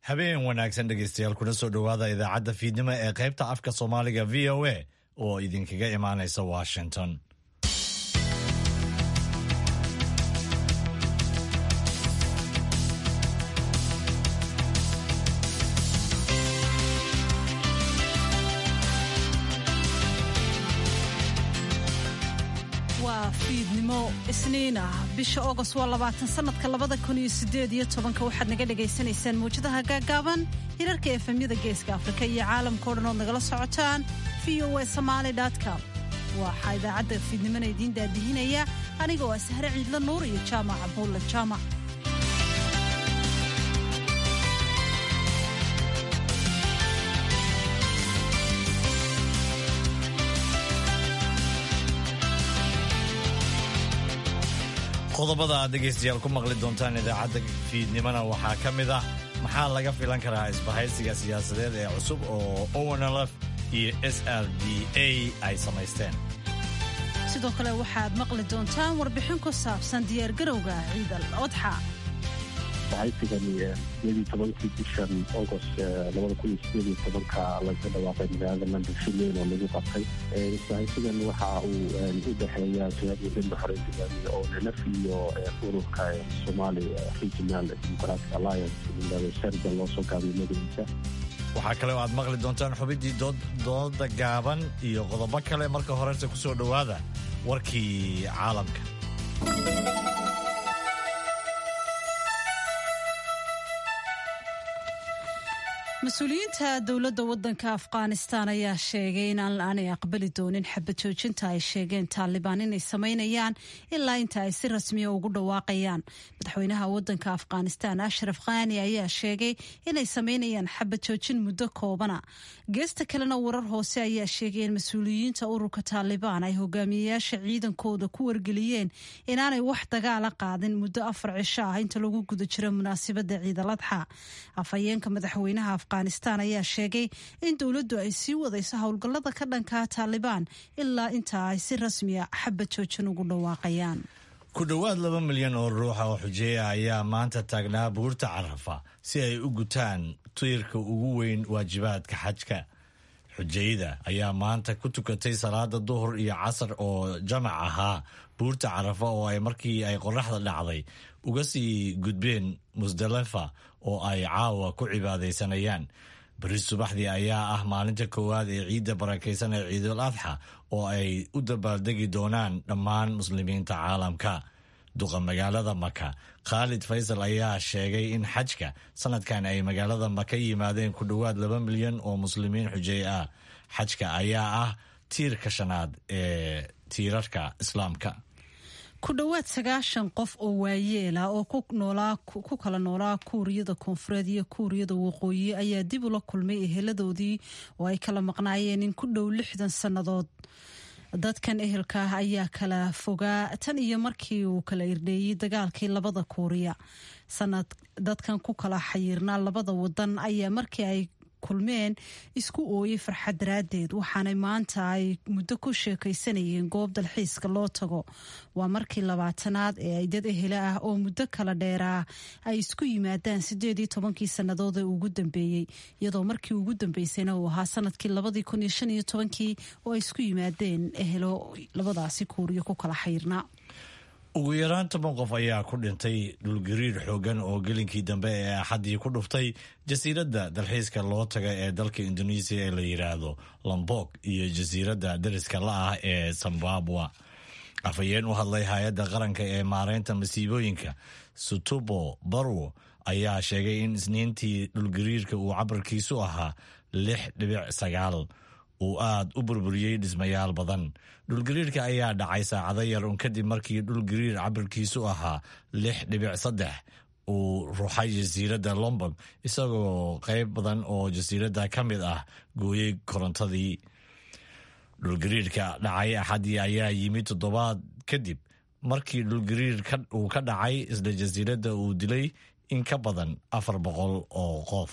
habeen wanaagsan dhegaystayaal kuna soo dhowaada idaacadda fiidnimo ee qaybta afka soomaaliga v o a oo idinkaga imaanaysa washington waa fiidnimo isniin ah bisha ogost waa labaatan sanadka labada kun iyo sideed iyo tobanka waxaad naga dhagaysanaysaan mawjadaha gaagaaban hirarka efemyada geeska afrika iyo caalamkao dhan ood nagala socotaan v o a somaali com waxaa idaacadda fiidnimona idiin daadihinaya aniga oo ah sahre ciidla nuur iyo jaamaca buulla jaamac qodobada aad dhegaystayaal ku maqli doontaan idaacadda fiidnimona waxaa ka mid ah maxaa laga filan karaa isbahaysiga siyaasadeed ee cusub oo onlf iyo s r d a ay samaysteen sidoo kale waxaad maqli doontaan warbixin ku saabsan diyaargarowga ciidal odxa isbahaysigani iyadii tobankii bishan agost labada kun iyo sideed iyo tobanka laga dhawaaqay magaalada london finland oo lagu qabtay isbahaysigan waxa uu u dhexeeya jihadiyadda xoreyntigaamiya oo nlf iyo ururka somali regional democratic alliance sharda loo soo gaabiyo magaciisa waxaa kale oo aad maqli doontaan xubiddii dooda gaaban iyo qodobo kale marka horese ku soo dhowaada warkii caalamka mas-uuliyiinta dowladda waddanka afghanistan ayaa sheegay in aanay aqbali doonin xabad joojinta ay sheegeen taalibaan inay samaynayaan ilaa inta ay si rasmiya ugu dhawaaqayaan madaxweynaha waddanka afghanistan ashraf khani ayaa sheegay inay samaynayaan xabad joojin muddo koobana geesta kalena warar hoose ayaa sheegay in mas-uuliyiinta ururka taalibaan ay hogaamiyeyaasha ciidankooda ku wargeliyeen inaanay wax dagaala qaadin muddo afar cisho ah inta lagu guda jiro munaasabadda ciidaladxa afhayeenka madaxweynaha afghanistan ayaa sheegay in dowladdu ay sii wadayso howlgallada ka dhankaa taalibaan ilaa inta ay si rasmiya xabad joojin ugu dhawaaqayaan ku dhowaad laba milyan oo ruuxa oo xujeeya ayaa maanta taagnaa buurta carafa si ay u gutaan tiirka ugu weyn waajibaadka xajka xujayda ayaa maanta ku tukatay salaada duhur iyo casar oo jamac ahaa buurta carafa oo ay markii ay qoraxda dhacday uga sii gudbeen musdalifa oo ay caawa ku cibaadaysanayaan beri subaxdii ayaa ah maalinta koowaad ee ciidda barakaysan ee ciidul adxa oo ay u dabaaldegi doonaan dhammaan muslimiinta caalamka duqa magaalada maka khaalid faysal ayaa sheegay in xajka sanadkan ay magaalada maka yimaadeen ku dhowaad laba milyan oo muslimiin xujey ah xajka ayaa ah tiirka shanaad ee tiirarka islaamka ku dhowaad sagaashan qof oo waayeela oo ku kala noolaa kuuriyada koonfureed iyo kuuriyada waqooyi ayaa dib ula kulmay eheladoodii oo ay kala maqnaayeen in ku dhow lixdan sannadood dadkan ehelka ah ayaa kala fogaa tan iyo markii uu kala irdheeyey dagaalkii labada kuuriya sanad dadkan ku kala xayiirnaa labada wadan ayaa markii ay kulmeen isku ooyey farxad daraaddeed waxaanay maanta ay muddo ku sheekaysanayeen goob dalxiiska loo tago waa markii labaatanaad ee ay dad ehele ah oo muddo kala dheeraa ay isku yimaadaan sideed iyo tobankii sannadood ee ugu dambeeyey iyadoo markii ugu dambeysayna uu ahaa sanadkii labadii kun iyo shan iyo tobankii oo ay isku yimaadeen ehelo labadaasi kuuriyo ku kala xayiirnaa ugu yaraan toban qof ayaa ku dhintay dhulgariir xoogan oo gelinkii dambe ee axaddii ku dhuftay jasiiradda dalxiiska loo taga ee dalka indonesiya ee la yidhaahdo lombok iyo jasiiradda dariska la ah ee zimbabwa afhayeen u hadlay hay-adda qaranka ee maareynta masiibooyinka sutubo barwo ayaa sheegay in isniintii dhulgariirka uu cabarkiisu ahaa lix dhibic sagaal uu aada u burburiyey dhismayaal badan dhulgariirka ayaa dhacay saacado yar un kadib markii dhulgariir cabirkiisu ahaa lix dhibic saddex uu ruxay jasiiradda lombog isagoo qayb badan oo jasiiradda ka mid ah gooyey korontadii dhulgariirka dhacay axaddii ayaa yimid toddobaad kadib markii dhulgariir uu ka dhacay isla jasiiradda uu dilay in ka badan afar boqol oo qof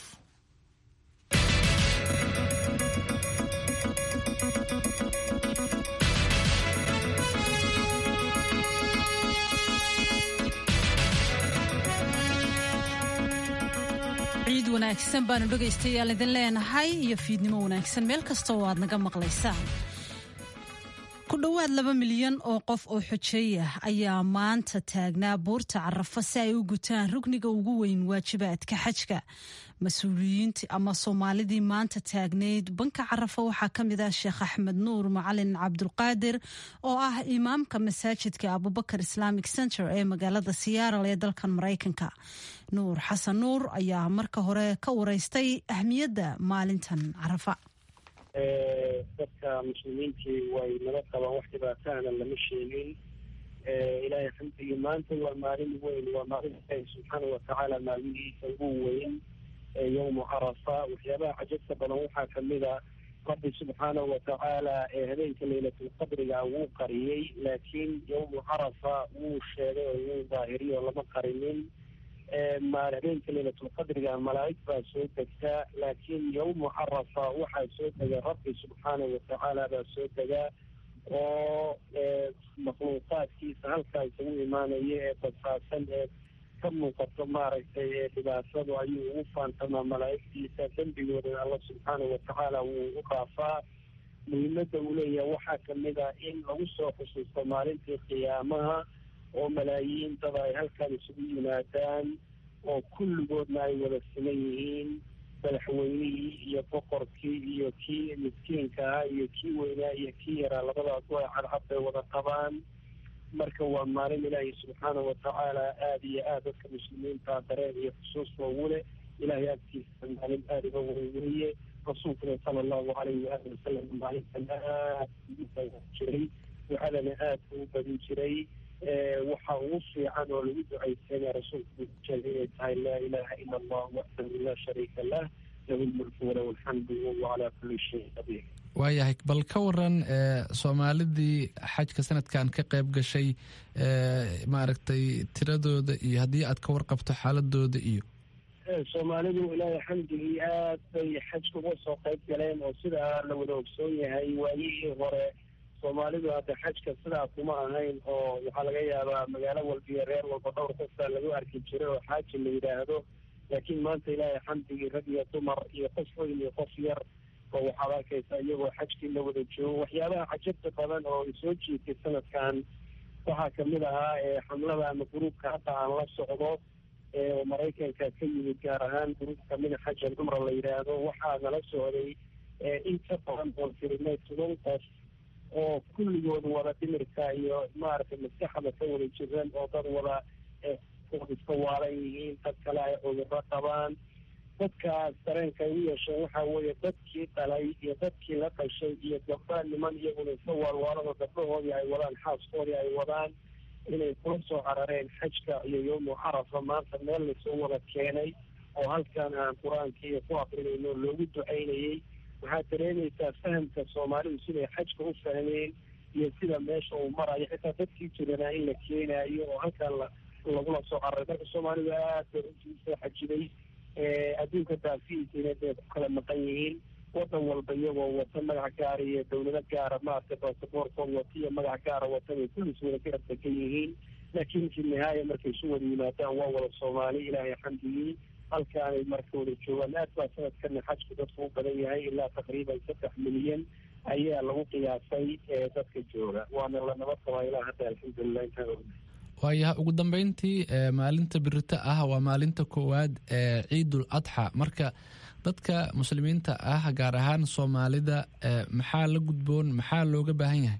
wanaagsan baanu dhegaystayaal idin leenahay iyo fiidnimo wanaagsan meel kasta oo aad naga maqlaysaan ku dhowaad laba milyan oo qof oo xojeey ah ayaa maanta taagnaa buurta carafo si ay u gutaan rugniga ugu weyn waajibaadka xajka mas-uuliyiintii ama soomaalidii maanta taagnayd banka carafo waxaa ka mid ah sheekh axmed nuur macalin cabdulqaadir oo ah imaamka masaajidka abubakar islamic center ee magaalada siyaaral ee dalkan maraykanka nuur xasan nuur ayaa marka hore ka wareystay ahmiyadda maalintan carafa dadka muslimiintii way nala qabaan wax dhibaatahana lama sheegin ilaahay xamdigii maanta waa maalin weyn waa maalin ilaahi subxaana watacaala maalmihiisa ugu weyn yowmu carafa waxyaabaha cajabta badan waxaa kamid a rabbi subxaanahu watacaala ee habeenka laylatulqadriga wuu qariyey laakiin yowmu carafa wuu sheegay oo wuu daahiriyo lama qarinin habeenka laylatulqadriga malaa'ig baa soo degtaa laakiin yowmu carafa waxaa soo dega rabbi subxaanahu watacaala baa soo degaa oo makhluuqaadkiisa halkaa isagu imaanaya ee basaasan ee ka muuqato maaragtay ee dhibaatadu ayuu ugu faantamaa malaa'igtiisa dembigoodana alla subxaanahu watacaala wuu u dhaafaa muhiimadda uu leeyahay waxaa kamid ah in lagu soo xusuusto maalintii qiyaamaha oo malaayiin dad ay halkan isugu yimaadaan oo kulligoodna ay wada siman yihiin madaxweynihii iyo boqorkii iyo kii miskiinka ahaa iyo kii weynaa iyo kii yaraa labadaas way cadcad bay wada qabaan marka waa maalin ilaahay subxaanahu watacaala aada iyo aad dadka muslimiinta dareen iyo xusuusta ugu leh ilaahay agtiisa maalin aada uga weynweye rasuulkuna sala allahu calayhi waali wasalam maalintan aad jiray ducadana aad u badin jiray waxa ugu fiican oo lagu ducaysanaya rasuulku sheegay inay tahay laa ilaha ila allah waxdahu laa shariika lah lahu lmulku walahu alxamdu wahuwa calaa kulli shayin qadiir waayahay bal ka waran soomaalidii xajka sanadkan ka qayb gashay maaragtay tiradooda iyo haddii aad ka warqabto xaaladooda iyo soomaalidu ilaahay xamdigii aad bay xajka uga soo qayb galeen oo sidaa la wada ogsoon yahay waayihii hore soomaalidu hadda xajka sidaa kuma ahayn oo waxaa laga yaabaa magaalo walba iyo reer walba dhowr qofbaa lagu arki jiray oo xaaji la yidhaahdo laakiin maanta ilaahay xamdigii rag iyo dumar iyo qof weyn iyo qof yar oo waxaad arkaysaa iyagoo xajkii la wada joogo waxyaabaha cajabta badan oo soo jiitay sanadkan waxaa kamid ahaa xamlada ama gruubka hadda aan la socdo ee maraykanka ka yimid gaar ahaan gruubka mina xajan cumra la yidhaahdo waxaa nala socday in ka badan oon tirinay toban qof oo kulligood wada dhimirka iyo maaragtay maskaxda ka wada jiran oo dad wada iska waalan yihiin dad kale ay cudurro qabaan dadkaas dareenka ay u yeesheen waxaa weeye dadkii dhalay iyo dadkii la dhashay iyo gabdha niman iyaguna iska waalwaalado gabdhahoodii ay wadaan xaaskoodii ay wadaan inay kula soo carareen xajka iyo yowmu carafa maanta meel lasoo wada keenay oo halkan aan qur-aanka iyo ku akrinayno loogu ducaynayey waxaad dareemaysaa fahamka soomaalidu siday xajka u fahmeen iyo sida meesha uu marayo xitaa dadkii jiranaa in la keenaayo oo halkan la lagula soo cararay marka soomaalidu aad bay runtii usoo xajiday adduunka daafihiisina bay ku kala maqan yihiin wadan walba iyagoo wata magac gaara iyo dawlado gaara maaragtay basaboorkood wata iyo magac gaara wata bay kulliis wada garab degan yihiin laakiin fi nihaaya markay isu wada yimaadaan waa wada soomaali ilaahay xamdigii halkaanay marka wada joogaan aad baa sanadkana xajku dadku u badan yahay ilaa taqriiban saddex milyan ayaa lagu qiyaasay dadka jooga waana la nabad qabaa ilaa hadda alxamdulilah intaan ognahay waayaha ugu dambeyntii maalinta birito ah waa maalinta koowaad ee ciidul adxa marka dadka muslimiinta ah gaar ahaan soomaalida maxaa la gudboon maxaa looga baahan yahay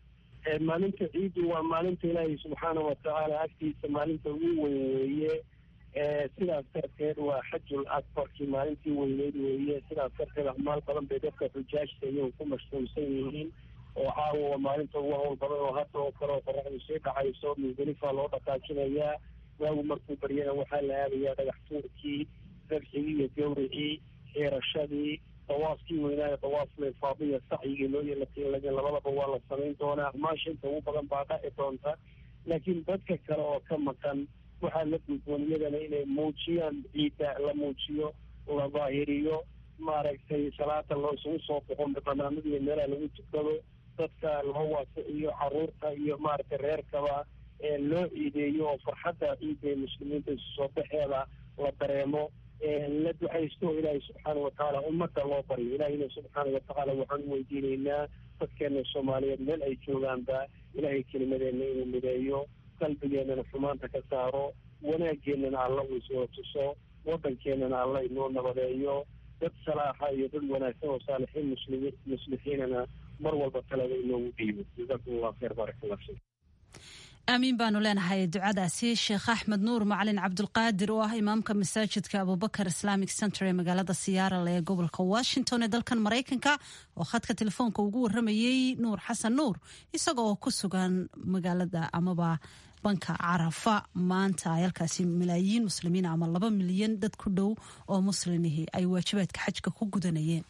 maalinta ciidu waa maalinta ilaahay subxaana watacaala agtiisa maalinta ugu weyn weeye sidaas darteed waa xajul akbarkii maalintii weyneyd weeye sidaas darteed acmaal badan bay dadka xujaajta iyagu ku mashquulsan yihiin oo caawa waa maalinta ugu hawl badan oo hadda oo kale oo qoraxdu sii dhacayso musdalifa loo dhaqaajinayaa waagu markuu baryana waxaa la aadayaa dhagax tuurkii dabxigii iyo gawricii xeerashadii dawaafkii weynaayo dawaaful ifaadiya sacyigii loo yeelatiilagin labadaba waa la samayn doonaa acmaasha inta ugu badan baa dhaci doonta laakiin dadka kale oo ka maqan waxaa la gudboon iyadana inay muujiyaan ciidda la muujiyo la daahiriyo maaragtay salaada loo isugu soo boqo banaanada iyo meelaha lagu tukado dadka loo waasiciyo caruurta iyo maaragtay reerkaba loo ciideeyo oo farxadda ciidda ee muslimiinta isu soo baxeeda la dareemo la ducaysto ilaahay subxaana watacaala ummadda loo baryo ilaahayna subxaana watacaala waxaan u weydiinaynaa dadkeena soomaaliyeed meel ay joogaanba ilaahay kelimadeenna inuu mideeyo qalbigeennana xumaanta ka saaro wanaageennana alla uu isoo tuso waddankeenana alla inoo nabadeeyo dad salaaxa iyo dad wanaagsan oo saalixiin muslimi muslixiinana mar walba talada inoogu dhiibo jazakum allah khayr baarak allah fiik aamiin baanu leenahay ducadaasi sheekh axmed nuur macalin cabdulqaadir oo ah imaamka masaajidka abubakar islamic center ee magaalada siyaarale ee gobolka washington ee dalkan maraykanka oo khadka telefoonka ugu waramayey nuur xasan nuur isaga oo ku sugan magaalada amaba banka carafa maanta ay halkaasi malaayiin muslimiin ama laba milyan dad ku dhow oo muslimihii ay waajibaadka xajka ku gudanayeen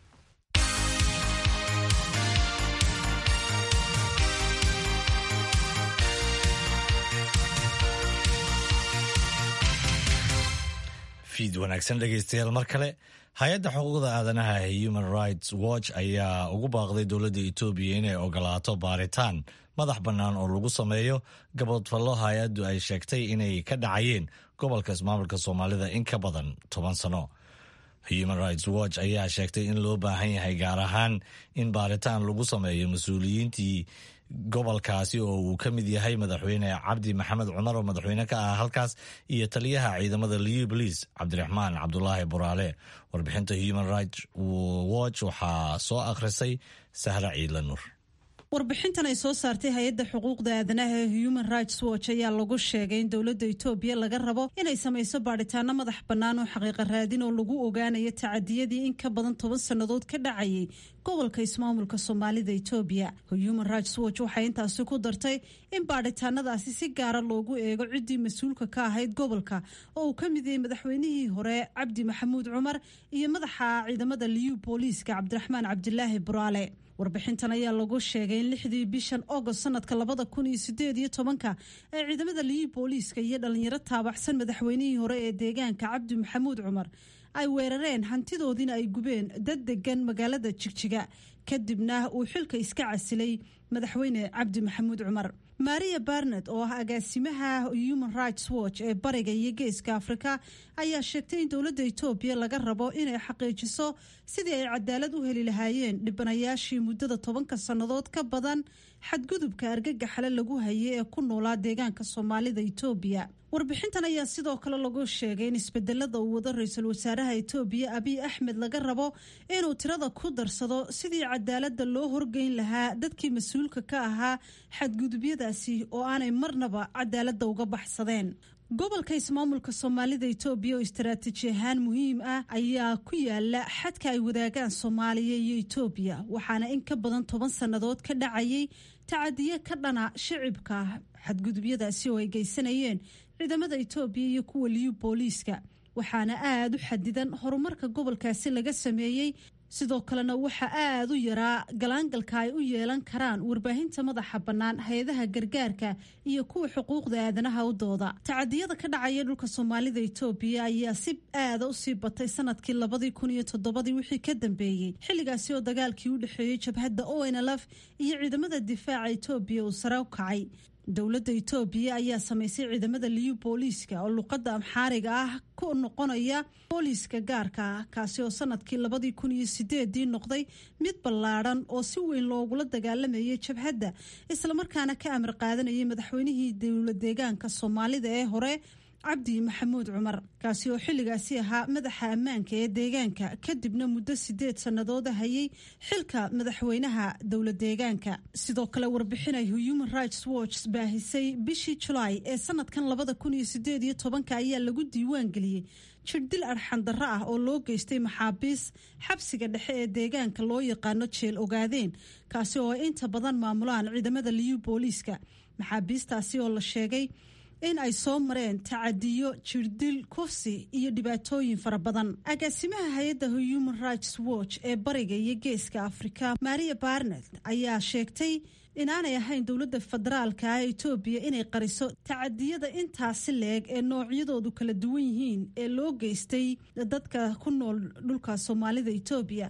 fiid wanaagsan dhegaystayaal mar kale hay-adda xuquuqda aadanaha ee human rights watch ayaa ugu baaqday dowladda etoobiya inay ogolaato baaritaan madax bannaan oo lagu sameeyo gabodfallo hay-addu ay sheegtay inay ka dhacayeen gobolka ismaamulka soomaalida in ka badan toban sano human rights watch ayaa sheegtay in loo baahan yahay gaar ahaan in baaritaan lagu sameeyo mas-uuliyiintii gobolkaasi oo uu ka mid yahay madaxweyne cabdi maxamed cumar oo madaxweyne ka ah halkaas iyo taliyaha ciidamada liu boliis cabdiraxmaan cabdulaahi buraale warbixinta human rights watch waxaa soo akhrisay sahra ciidla nuur warbixintan ay soo saartay hay-adda xuquuqda aadanaha ee human rights watch ayaa lagu sheegay in dowladda etoobiya laga rabo inay samayso baadhitaano madax bannaan oo xaqiiqa raadin oo lagu ogaanayo tacadiyadii in ka badan toban sannadood ka dhacayay gobolka ismaamulka soomaalida etoobiya human rights watch waxay intaasi ku dartay in baadhitaanadaasi si gaara loogu eego ciddii mas-uulka ka ahayd gobolka oo uu ka mid yahay madaxweynihii hore cabdi maxamuud cumar iyo madaxa ciidamada liyu booliiska cabdiraxmaan cabdilaahi buraale warbixintan ayaa lagu sheegay in lixdii bishan agost sanadka labada kun iyo sideed iyo tobanka ee ciidamada liyu booliiska iyo dhalinyaro taabaxsan madaxweynihii hore ee deegaanka cabdi maxamuud cumar ay weerareen hantidoodiina ay gubeen dad degan magaalada jigjiga kadibna uu xilka iska casilay madaxweyne cabdi maxamuud cumar maria barnet oo ah agaasimaha human rights watch ee bariga iyo geeska afrika ayaa sheegtay in dowladda etoobiya laga rabo inay xaqiijiso sidii ay cadaalad u heli lahaayeen dhibanayaashii muddada tobanka sannadood ka badan xadgudubka argagaxale lagu hayay ee ku noolaa deegaanka soomaalida etoobiya warbixintan ayaa sidoo kale lagu sheegay in isbedelada uu wado ra-iisul wasaaraha etoobiya abiy axmed laga rabo inuu tirada ku darsado sidii cadaalada loo horgeyn lahaa dadkii mas-uulka ka ahaa xadgudubyadaasi oo aanay marnaba cadaalada uga baxsadeen gobolka ismaamulka soomaalida etoobiya oo istaraatiiji ahaan muhiim ah ayaa ku yaala xadka ay wadaagaan soomaaliya iyo etoobiya waxaana in ka badan toban sannadood ka dhacayay tacadiyo ka dhana shicibka xadgudubyadaasi oo ay geysanayeen ciidamada etoobiya iyo kuwa liyu booliiska waxaana aada u xadidan horumarka gobolkaasi laga sameeyey sidoo kalena waxaa aada u yaraa galaangalka ay u yeelan karaan warbaahinta madaxa bannaan hay-adaha gargaarka iyo kuwa xuquuqda aadanaha u dooda tacadiyada ka dhacaya dhulka soomaalida etoobiya ayaa si aada u sii batay sanadkii labadii kun iyo toddobadii wixii ka dambeeyey xilligaasi oo dagaalkii u dhexeeyey jabhadda o n lf iyo ciidamada difaaca etoobiya uu sare u kacay dowladda etoobiya ayaa samaysay ciidamada liyu booliiska oo luqadda amxaariga ah ku noqonaya booliiska gaarka ah kaasi oo sanadkii labadii kun iyo sideedii noqday mid ballaadhan oo si weyn loogula dagaalamayay jabhadda islamarkaana ka amar qaadanayay madaxweynihii dowla deegaanka soomaalida ee hore cabdi maxamuud cumar kaasi oo xilligaasi ahaa madaxa ammaanka ee deegaanka kadibna muddo sideed sannadood hayay xilka madaxweynaha dowla deegaanka sidoo kale warbixinay human rights watch baahisay bishii julaay ee sanadkan labada kun iyo sideed iyo tobanka ayaa lagu diiwaan geliyey jirdil arxandarro ah oo loo geystay maxaabiis xabsiga dhexe ee deegaanka loo yaqaano jeel ogaadeen kaasi oo ay inta badan maamulaan ciidamada liyu booliiska maxaabiistaasi oo la sheegay in ay soo mareen tacadiyo jirdil kufsi iyo dhibaatooyin fara badan agaasimaha hay-adda human rights watch ee bariga iyo geeska afrika maria barnet ayaa sheegtay inaanay ahayn dowladda federaalka ah etoobiya inay qariso tacadiyada intaasi leeg ee noocyadoodu kala duwan yihiin ee loo geystay dadka ku nool dhulka soomaalida etoobiya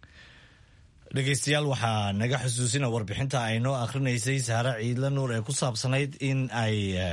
dhegeystayaal waxaa naga xusuusina warbixinta ay noo akhrinaysay saare ciidla nuur ee ku saabsanayd in ay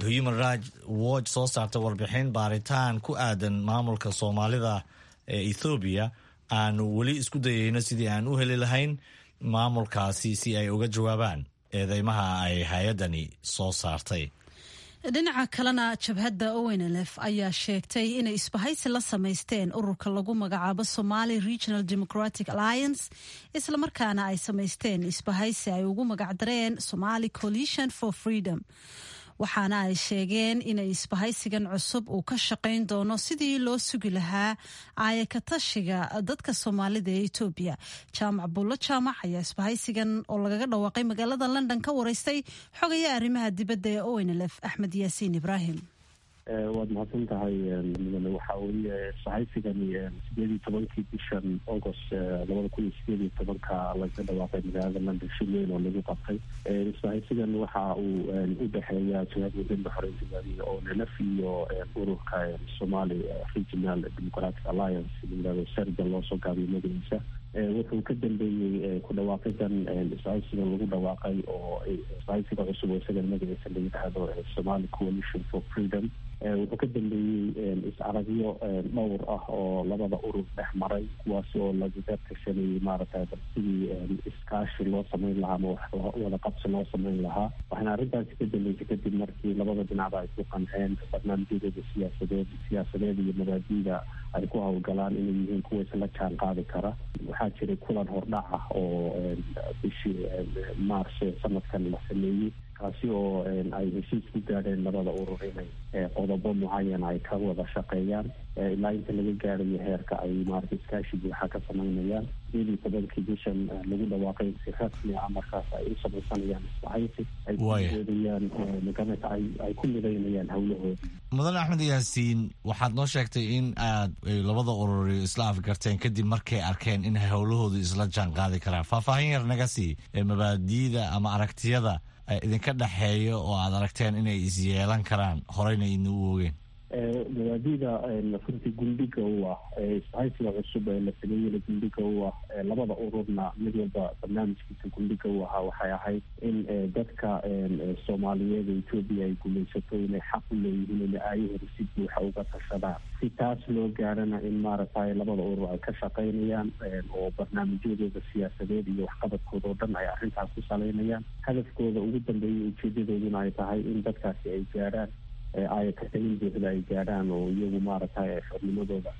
human rights watch soo saarta warbixin baaritaan ku aadan maamulka soomaalida ee ethoobiya aanu weli isku dayeyno sidii aan u heli lahayn maamulkaasi si ay uga jawaabaan eedeymaha ay hay-addani soo saartay dhinaca kalena jabhadda ownlf ayaa sheegtay inay isbahaysi la samaysteen ururka lagu magacaabo somali regional democratic alliance islamarkaana ay samaysteen isbahaysi ay ugu magacdareen somali coalition for freedom waxaana ay sheegeen inay isbahaysigan cusub uu ka shaqayn doono sidii loo sugi lahaa aayakatashiga dadka soomaalida ee etoobiya jaamac bullo jaamac ayaa isbahaysigan oo lagaga dhawaaqay magaalada london ka wareystay xogaya arrimaha dibadda ee ownlf axmed yaasiin ibraahim waad mahadsan tahay mudane waxa weeye isbahaysigani sideed iyo tobankii bishan august labada kun iyo sideed iyo tobanka laga dhawaaqay magaalada london shil weyn oo lagu qabtay isbahaysigan waxa uu u dhexeeya jabhad wadada xoreyntigaadiga oo nlf iyo ururka somali regional democratic alliance layirahdo serga loosoo gaabiyo magaciisa wuxuu ka dambeeyey ku dhawaaqidan isbahaysiga lagu dhawaaqay oo isbahaysiga cusub oo isaga magaciisa la yidhaahdo somali coalition for freedom wuxuu ka dambeeyey is-aragyo dhowr ah oo labada urur dhex maray kuwaasi oo lagaga tashanayay maaragtay sidii iskaashi loo sameyn lahaa ama wax wada qabsi loo sameyn lahaa waxaana arrintaasi ka dambeysay kadib markii labada dhinacba ay ku qanceen barnaamijyadooda siyaasadeed siyaasadeed iyo mabaadiida ay ku howlgalaan inay yihiin kuwa isla jaan qaadi kara waxaa jiray kulan hordhac ah oo bishii maarso sanadkan la sameeyey kaasi oo ay heshiis ku gaadheen labada urur inay qodobo mucayana ay ka wada shaqeeyaan ilaa inta laga gaarayo heerka ay maarata iskaashi buuxa ka samaynayaan sideed iyo tobankii bishan lagu dhawaaqay si rasmi ah markaas ay u samaysanayaan isbahaysi ay kuoodayaan maganata ay ku midaynayaan howlahooda mudane axmed yaasiin waxaad noo sheegtay in aad labada ururi isla afgarteen kadib markay arkeen in howlahoodu isla jaan qaadi karaan faahfaahin yar naga sii mabaadiida ama aragtiyada idinka dhexeeya oo aad aragteen inay isyeelan karaan horeyna idna u oogeen mabaadida runtii gundhiga u ah isbahaysiga cusub ee la sameeyena gundhiga u ah labada ururna mid walba barnaamijkiisa gundhiga u ahaa waxay ahayd in dadka soomaaliyeed ee etoobiya ay gumaysato inay xaq u leeyihiin inay aayahooda si buuxa uga tashadaan si taas loo gaarana in maaragtay labada urur ay ka shaqaynayaan oo barnaamijyadooda siyaasadeed iyo waxqabadkooda oo dhan ay arrintaas ku saleynayaan hadafkooda ugu dambeeya ujeedadooduna ay tahay in dadkaasi ay gaarhaan aayakatalin buuxda ay gaadhaan oo iyagu maaragtay xornimadooda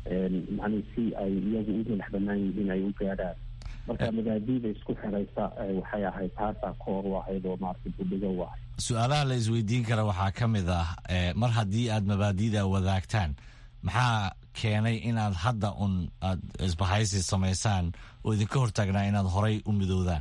yani si ay iyagu u madax banaan yihiin ay u gaadhaan marka mabaadiida isku xiraysa waxay ahayd taasaa koor u ahayd oo maarata budhiga u ahayd su-aalaha la isweydiin kara waxaa ka mid ah mar haddii aad mabaadiida wadaagtaan maxaa keenay inaad hadda un aad isbahaysi samaysaan oo idinka hortaagnaa inaad horay u midoodaan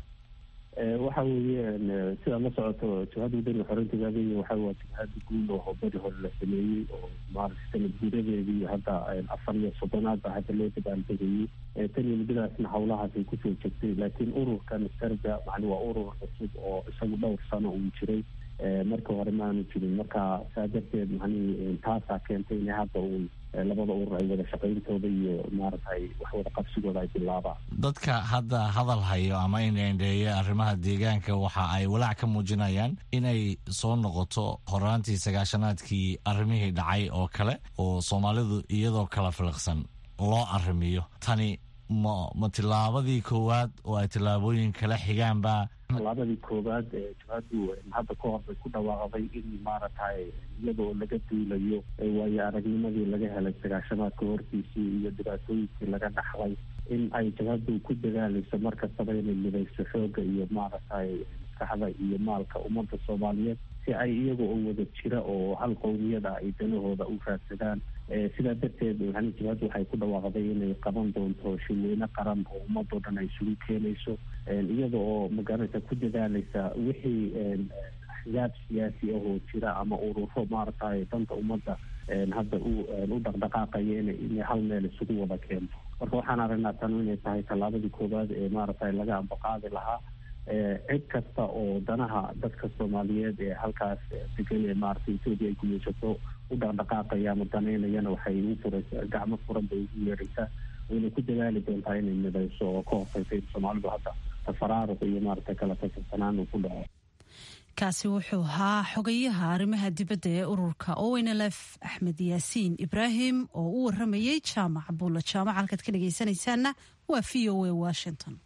waxa weeye sidaad la socoto jabhadda wadani xoreyntigaadiga waxa waa jabhada guud oo beri hore la sameeyey oo maarata sanad guuradeedii hadda afar iyo soddonaad ba hadda loo dabaaltegayey tan iyo muddadaasna howlahaas ay kusoo jegtay laakiin ururkan serga macni waa urur cusub oo isagu dhowr sano uu jiray marka hore ma aanu jirin marka saa darteed macnihi taasaa keentay in hadda uu labada urur ay wada shaqayntooda iyo maaragtay wax wada qabsigooda ay bilaabaan dadka hadda hadal hayo ama indheendheeya arrimaha deegaanka waxa ay walaac ka muujinayaan inay soo noqoto horaantii sagaashanaadkii arrimihii dhacay oo kale oo soomaalidu iyadoo kala filiqsan loo arrimiyo tani ma ma tillaabadii koowaad oo ay tillaabooyin kala xigaanba tallaabadii koowaad ee jabhaddu hadda ka hor bay ku dhawaaqday in maaragtay iyadoo laga duulayo waayo aragnimadii laga helay sagaashanaadka hortiisii iyo dhibaatooyinkii laga dhaxlay in ay jabhaddu ku dadaalayso mar kastaba inay midayso xoogga iyo maaragtay maskaxda iyo maalka ummadda soomaaliyeed si ay iyaga oo wada jira oo hal qowmiyada ay danahooda u raadsadaan sidaa darteed yani jabhaddu waxay ku dhawaaqday inay qaban doonto shirweyne qaran oo ummadoo dhan ay isugu keenayso iyada oo magarata ku dadaalaysa wixii axyaab siyaasi ah oo jira ama ururo maaragtay danta ummadda hadda u dhaqdhaqaaqaya inay hal meel isugu wada keento marka waxaan aragnaa tanu inay tahay tallaabadii koowaad ee maaragtay laga ambaqaadi lahaa cid kasta oo danaha dadka soomaaliyeed ee halkaas degan ee maaragtay etoobiya ay gumaysato u dhaqdhaqaaqaya ama danaynayana waxay ugu furaysa gacmo furan bay ugu yeeraysaa wayna ku dadaali doontaa inay midayso oo ka hortaysa in soomaalidu hadda tafaraaruq iyo maaragtay kala tasirsanaan uu ku dhaco kaasi wuxuu ahaa xogayaha arrimaha dibadda ee ururka ownlf axmed yaasiin ibraahim oo u waramayey jaamac buulla jaamac halkaad ka dhegaysanaysaanna waa v o a washington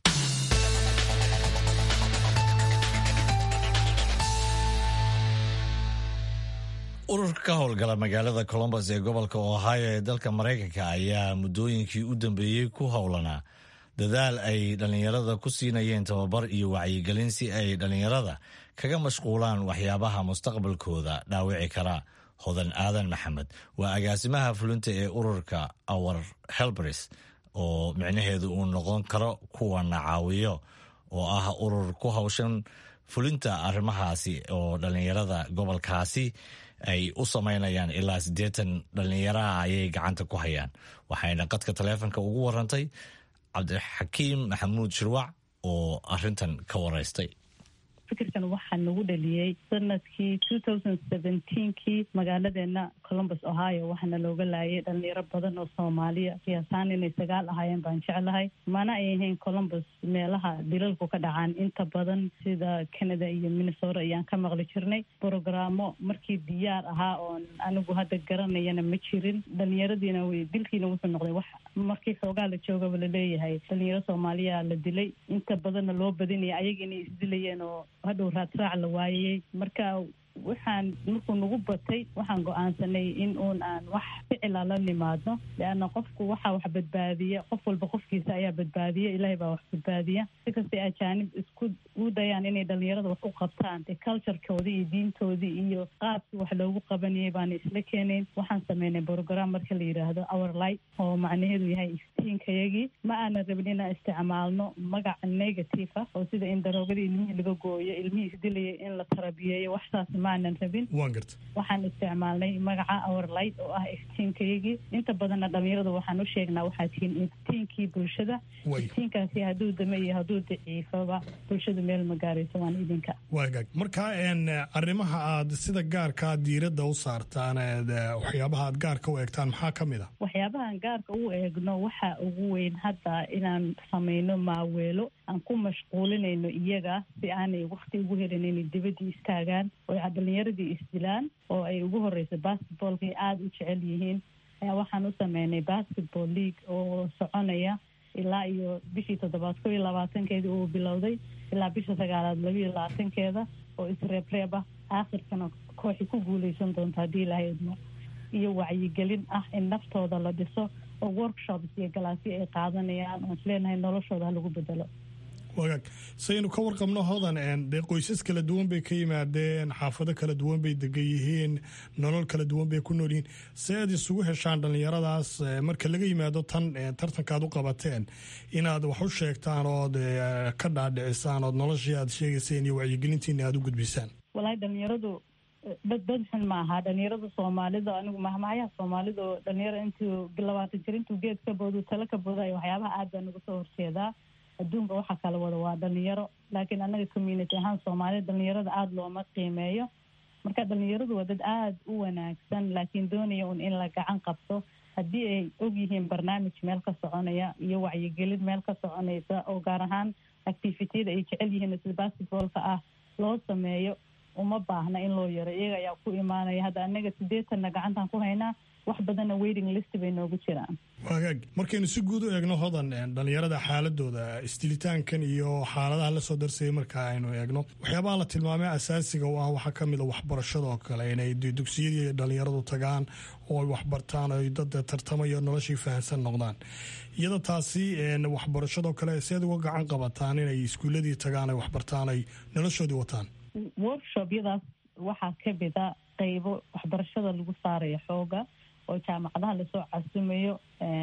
ururka ka howlgala magaalada colombus ee gobolka ohio ee dalka maraykanka ayaa muddooyinkii u dambeeyey ku howlanaa dadaal ay dhallinyarada ku siinayeen tababar iyo wacyigelin si ay dhallinyarada kaga mashquulaan waxyaabaha mustaqbalkooda dhaawici kara hodan aadan maxamed waa agaasimaha fulinta ee ururka our helbris oo micnaheedu uu noqon karo kuwana caawiyo oo ah urur ku hawshan fulinta arrimahaasi oo dhallinyarada gobolkaasi ay u samaynayaan ilaa siddeetan dhallinyaraha ayay gacanta ku hayaan waxayna qadka taleefonka ugu warantay cabdixakiim maxamuud shirwac oo arintan ka waraystay fikirkan waxaa nagu dhaliyey sanadkii two thousand seventeenkii magaaladeena columbus ohio waxaana looga laayay dhalinyaro badan oo soomaaliya qiyaasaan inay sagaal ahaayeen baan jeclahay mana ay ahayn columbus meelaha dilalku ka dhacaan inta badan sida canada iyo minnesota ayaan ka maqli jirnay brogaraamo markii diyaar ahaa oon anigu hadda garanayana ma jirin dhalinyaradiina w dilkiina wuxuu noqday wax markii xoogaa la joogaba laleeyahay dhalinyaro soomaaliya la dilay inta badanna loo badinaya ayaga inay isdilayeen oo hadhow raadraac la waayayey marka waxaan markuu nagu batay waxaan go-aansanay in uun aan wax ficila la nimaadno leanna qofku waxaa wax badbaadiya qof walba qofkiisa ayaa badbaadiya ilaahay baa wax badbaadiya si kastay ajaanib isku u dayaan inay dhalinyarada wax u qabtaan de culturekoodii iyo diintoodii iyo qaabkii wax loogu qabanayay baana isla keenayn waxaan sameynay brogram marka la yidhaahdo our light oo macnaheedu yahay iftiinkayagii ma aanan rabin inaan isticmaalno magaca negative ah oo sida in daroogadii ilmihii laga gooyo ilmihii isdilayay in la tarabiyeeyo waxsaas maanan rabin waxaan isticmaalnay magaca our light oo ah iftiinkayagii inta badanna dhalinyarada waxaan u sheegnaa waxaa tihiin iftiinkii bulshada iftiinkaasi hadduu dame iyo hadduu daciifaba bulshadu meel ma gaarayso waan idinka waagaag marka arrimaha aad sida gaarkaa diiradda u saartaan waxyaabaha aad gaarka u eegtaan maxaa ka mid a waxyaabahan gaarka u eegno waxaa ugu weyn hadda inaan samayno maaweelo aan ku mashquulinayno iyaga si aanay wakti ugu helin inay dibadii istaagaan oo ay dhalinyaradii isdilaan oo ay ugu horeysa basketballkay aada u jecel yihiin ayaa waxaan u sameynay basketball league oo soconaya ilaa iyo bishii toddobaad ko iyo labaatankeedii uu bilowday ilaa bisha sagaalaad labiiyo labaatankeeda oo isreebreeb ah aakhirkana kooxi ku guuleysan doonta haddii ilaahay idmo iyo wacyigelin ah in naftooda la dhiso oo workshops iyo galaasyo ay qaadanayaan oon isleenahay noloshooda ha lagu bedelo wagaag saynu ka warqabno hodan dee qoysas kala duwan bay ka yimaadeen xaafado kala duwan bay degan yihiin nolol kala duwan bay ku nool yihiin se aad isugu heshaan dhallinyaradaas marka laga yimaado tan tartankaad u qabateen inaad wax u sheegtaan ood ka dhaadhicisaan ood noloshii aad sheegayseen iyo wacyigelintiina aad u gudbisaan walahi dhalinyaradu dad dad xun ma aha dhalinyarada soomaalida anigu mahmahyaha soomaalida oo dhalinyaro intuu labaatan jir intuu geed ka boodu talo ka boodayo waxyaabaha aad baa nagu soo horjeedaa adduunka waxaa kala wada waa dhalinyaro laakiin annaga community ahaan soomaalida dhalinyarada aada looma qiimeeyo marka dhalinyaradu waa dad aada u wanaagsan laakiin doonaya un in la gacan qabto haddii ay og yihiin barnaamij meel ka soconaya iyo wacyigelin meel ka soconaysa oo gaar ahaan activitiyada ay jecel yihiin sida basketballka ah loo sameeyo uma baahna in loo yaro iyaga ayaa ku imaanaya hadda annaga sideetanna gacantaan ku haynaa wax badanna waiting list bay noogu jiraan wagaag markaynu si guud u eegno hodan dhalinyarada xaaladooda isdilitaankan iyo xaaladaha lasoo darsayay marka aynu eegno waxyaabaha la tilmaamay asaasiga u ah waxaa kamid a waxbarashada oo kale inay dugsiyadii dhalinyaradu tagaan oo ay waxbartaan oy dad tartamayo noloshii fahamsan noqdaan iyada taasi waxbarashadoo kale seed uga gacan qabataan inay iskuuladii tagaan ay waxbartaan ay noloshoodii wataan workshopyadaas waxaa kamida qeybo waxbarashada lagu saarayo xooga oo jaamacadaha lasoo casumayo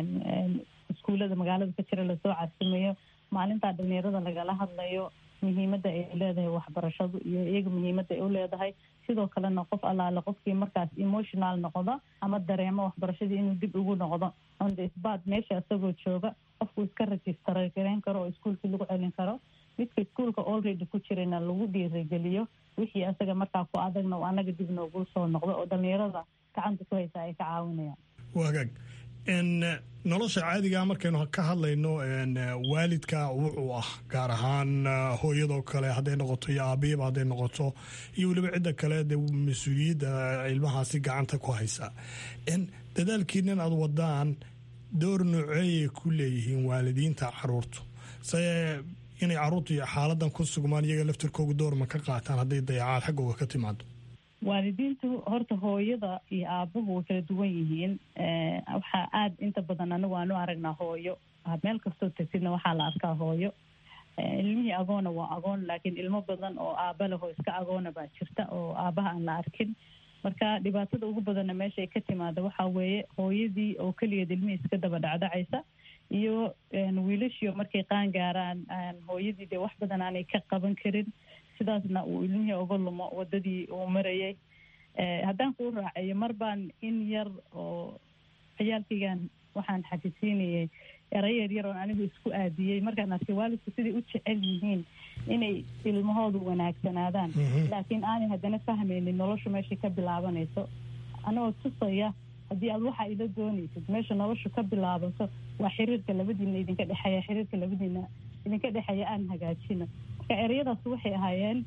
iskuullada magaalada ka jira lasoo casumayo maalintaa dhalinyarada lagala hadlayo muhiimadda ay leedahay waxbarashadu iyo iyaga muhiimadda ay u leedahay sidoo kalena qof allaale qofkii markaas emotional noqdo ama dareemo waxbarashadii inuu dib ugu noqdo on the spot meesha isagoo jooga qofku iska register gareyn karo oo iskuulkii lagu celin karo midka iskuulka already ku jirayna lagu dhiirigeliyo wixii asaga markaa ku adagna anaga dib noogu soo noqdo oo dhalinyarada gacanta ku haysa ay ka caawinayaan wagaag nolosha caadigaa markaynu ka hadlayno waalidka wuxuu ah gaar ahaan hooyadoo kale hadday noqoto iyo aabihiiba hadday noqoto iyo weliba cidda kale dee mas-uuliyadda ilmahaasi gacanta ku haysa dadaalkiinan aad wadaan door nooceeyay ku leeyihiin waalidiinta caruurtu se inay caruurtu iyo xaaladan ku sugmaan iyaga laftirkooga doorma ka qaataan hadday dayacaad xaggooga ka timaado waalidiintu horta hooyada iyo aabuhu way kala duwan yihiin waxaa aada inta badan anigu aan u aragnaa hooyo meel kastoo tagtidna waxaa la arkaa hooyo ilmihii agoona waa agoon laakiin ilmo badan oo aaba lehoo iska agoona baa jirta oo aabaha aan la arkin marka dhibaatada ugu badanna meesha ay ka timaada waxaa weeye hooyadii oo keligeed ilmihii iska daba dhacdhacaysa iyo wiilashio markay qaan gaaraan hooyadii dee wax badan aanay ka qaban karin sidaasna uu ilmihii uga lumo wadadii uu marayay haddaan kuu raaceeyo mar baan in yar oo ciyaalkaygan waxaan xafisiinayay eray yar yar oon anigu isku aadiyey markaan arkay waalidku siday u jecel yihiin inay ilmahoodu wanaagsanaadaan laakiin aanay haddana fahmaynin noloshu meeshay ka bilaabanayso anagoo tusaya haddii aad waxaa ila doonaysid meesha noloshu ka bilaabato waa xiriirka labadiina idinka dhexeeya xiriirka labadiina idinka dhexeeya aan hagaajino marka ereyadaas waxay ahaayeen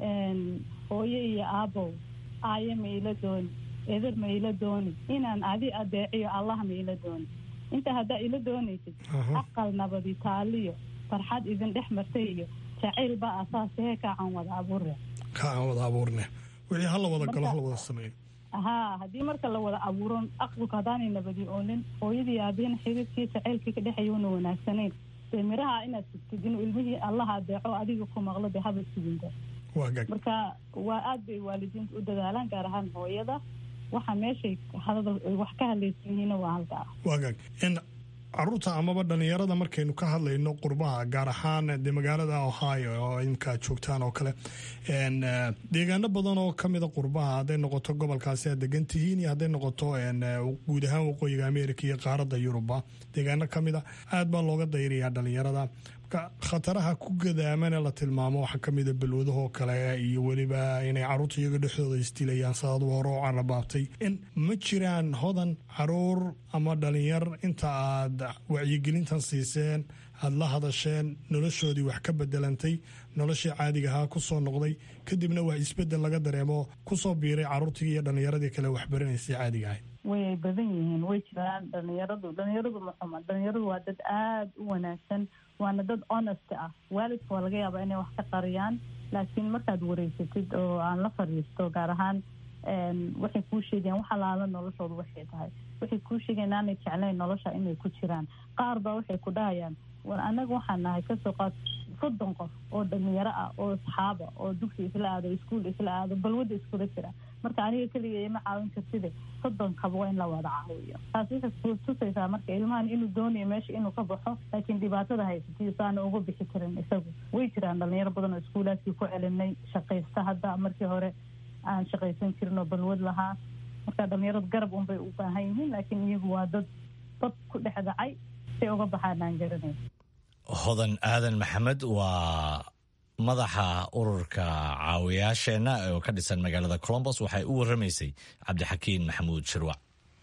hooyo iyo aabow aayo ma ila dooni eeder ma ila dooni inaan adi adeeciyo allah ma ila dooni inta haddaa ila doonaysid aqal nabadi taaliyo farxad idin dhex martay iyo jacayl baa asaasahee kaacaan wada abuurne kaacaan wada abuurne wixii hala wada galo hala wada sameeyo haa haddii marka la wada abuuron aqalku haddaanay nabadi oonin hooyadii aabihina xiriirkii jacaylkii ka dhexeeya una wanaagsanayn dee miraha inaad sugtid inuu ilmihii allaha adeeco adiga ku maqlo dee haba suginta marka waa aad bay waalidiinta u dadaalaan gaar ahaan hooyada waxa meeshay wax ka hadlaysan yihiina waa halkaa waagaag caruurta amaba dhalinyarada markaynu ka hadlayno qurbaha gaar ahaan dee magaalada ohio oo imkaa joogtaan oo kale deegaano badan oo kamida qurbaha hadday noqoto gobolkaasi aad degan tihiin iyo hadday noqoto guud ahaan waqooyiga america iyo qaaradda yuruba deegaano kamida aad baa looga dayrayaa dhalinyarada khataraha ku gadaamana la tilmaamo waxaa kamida balwadahoo kale iyo weliba inay caruurta iyaga dhexdooda isdilayaan saadu hore oo carabaabtay ma jiraan hodan caruur ama dhalinyar inta aad wacyigelintan siiseen aada la hadasheen noloshoodii wax ka bedelantay noloshii caadiga ahaa kusoo noqday kadibna wax isbedel laga dareemo kusoo biiray caruurtii iyo dhalinyaradii kale waxbaranaysay caadiga ahayd way badan yihiin way jiraan dhalinyaradu dhalinyaradu maxuma dhalinyaradu waa dad aada u wanaagsan waana dad honest ah waalidka waa laga yaabaa inay wax ka qariyaan laakiin markaad wareysatid oo aan la fariisto gaar ahaan waxay kuu sheegayaan wax alaala noloshooda waxay tahay waxay kuu sheegayan aanay jeclayn nolosha inay ku jiraan qaar baa waxay ku dhahayaan war anaga waxaan nahay kasoo qaad soddon qof oo dhalinyaro ah oo asxaaba oo dugsi isla aado iskuol isla aado balwadda iskula jira marka aniga keliga ima caawin kartide soddonkaba waa in la wada caawiyo taas waxay tusaysaa marka ilmahan inuu doonayo meesha inuu ka baxo laakiin dhibaatada haysatiyo saana uga bixi karin isagu way jiraan dhalinyaro badan oo iskuulaadkii ku celinay shaqaysta hadda markii hore aan shaqaysan jirin oo balwad lahaa marka dhalinyaradu garab unbay u baahan yihiin laakiin iyagu waa dad dad ku dhex dhacay say uga baxaan aan garanay hodan aadan maxamed waa madaxa ururka caawiyaasheenna oo ka dhisan magaalada colombos waxay u waramaysay cabdixakiin maxamuud shirwac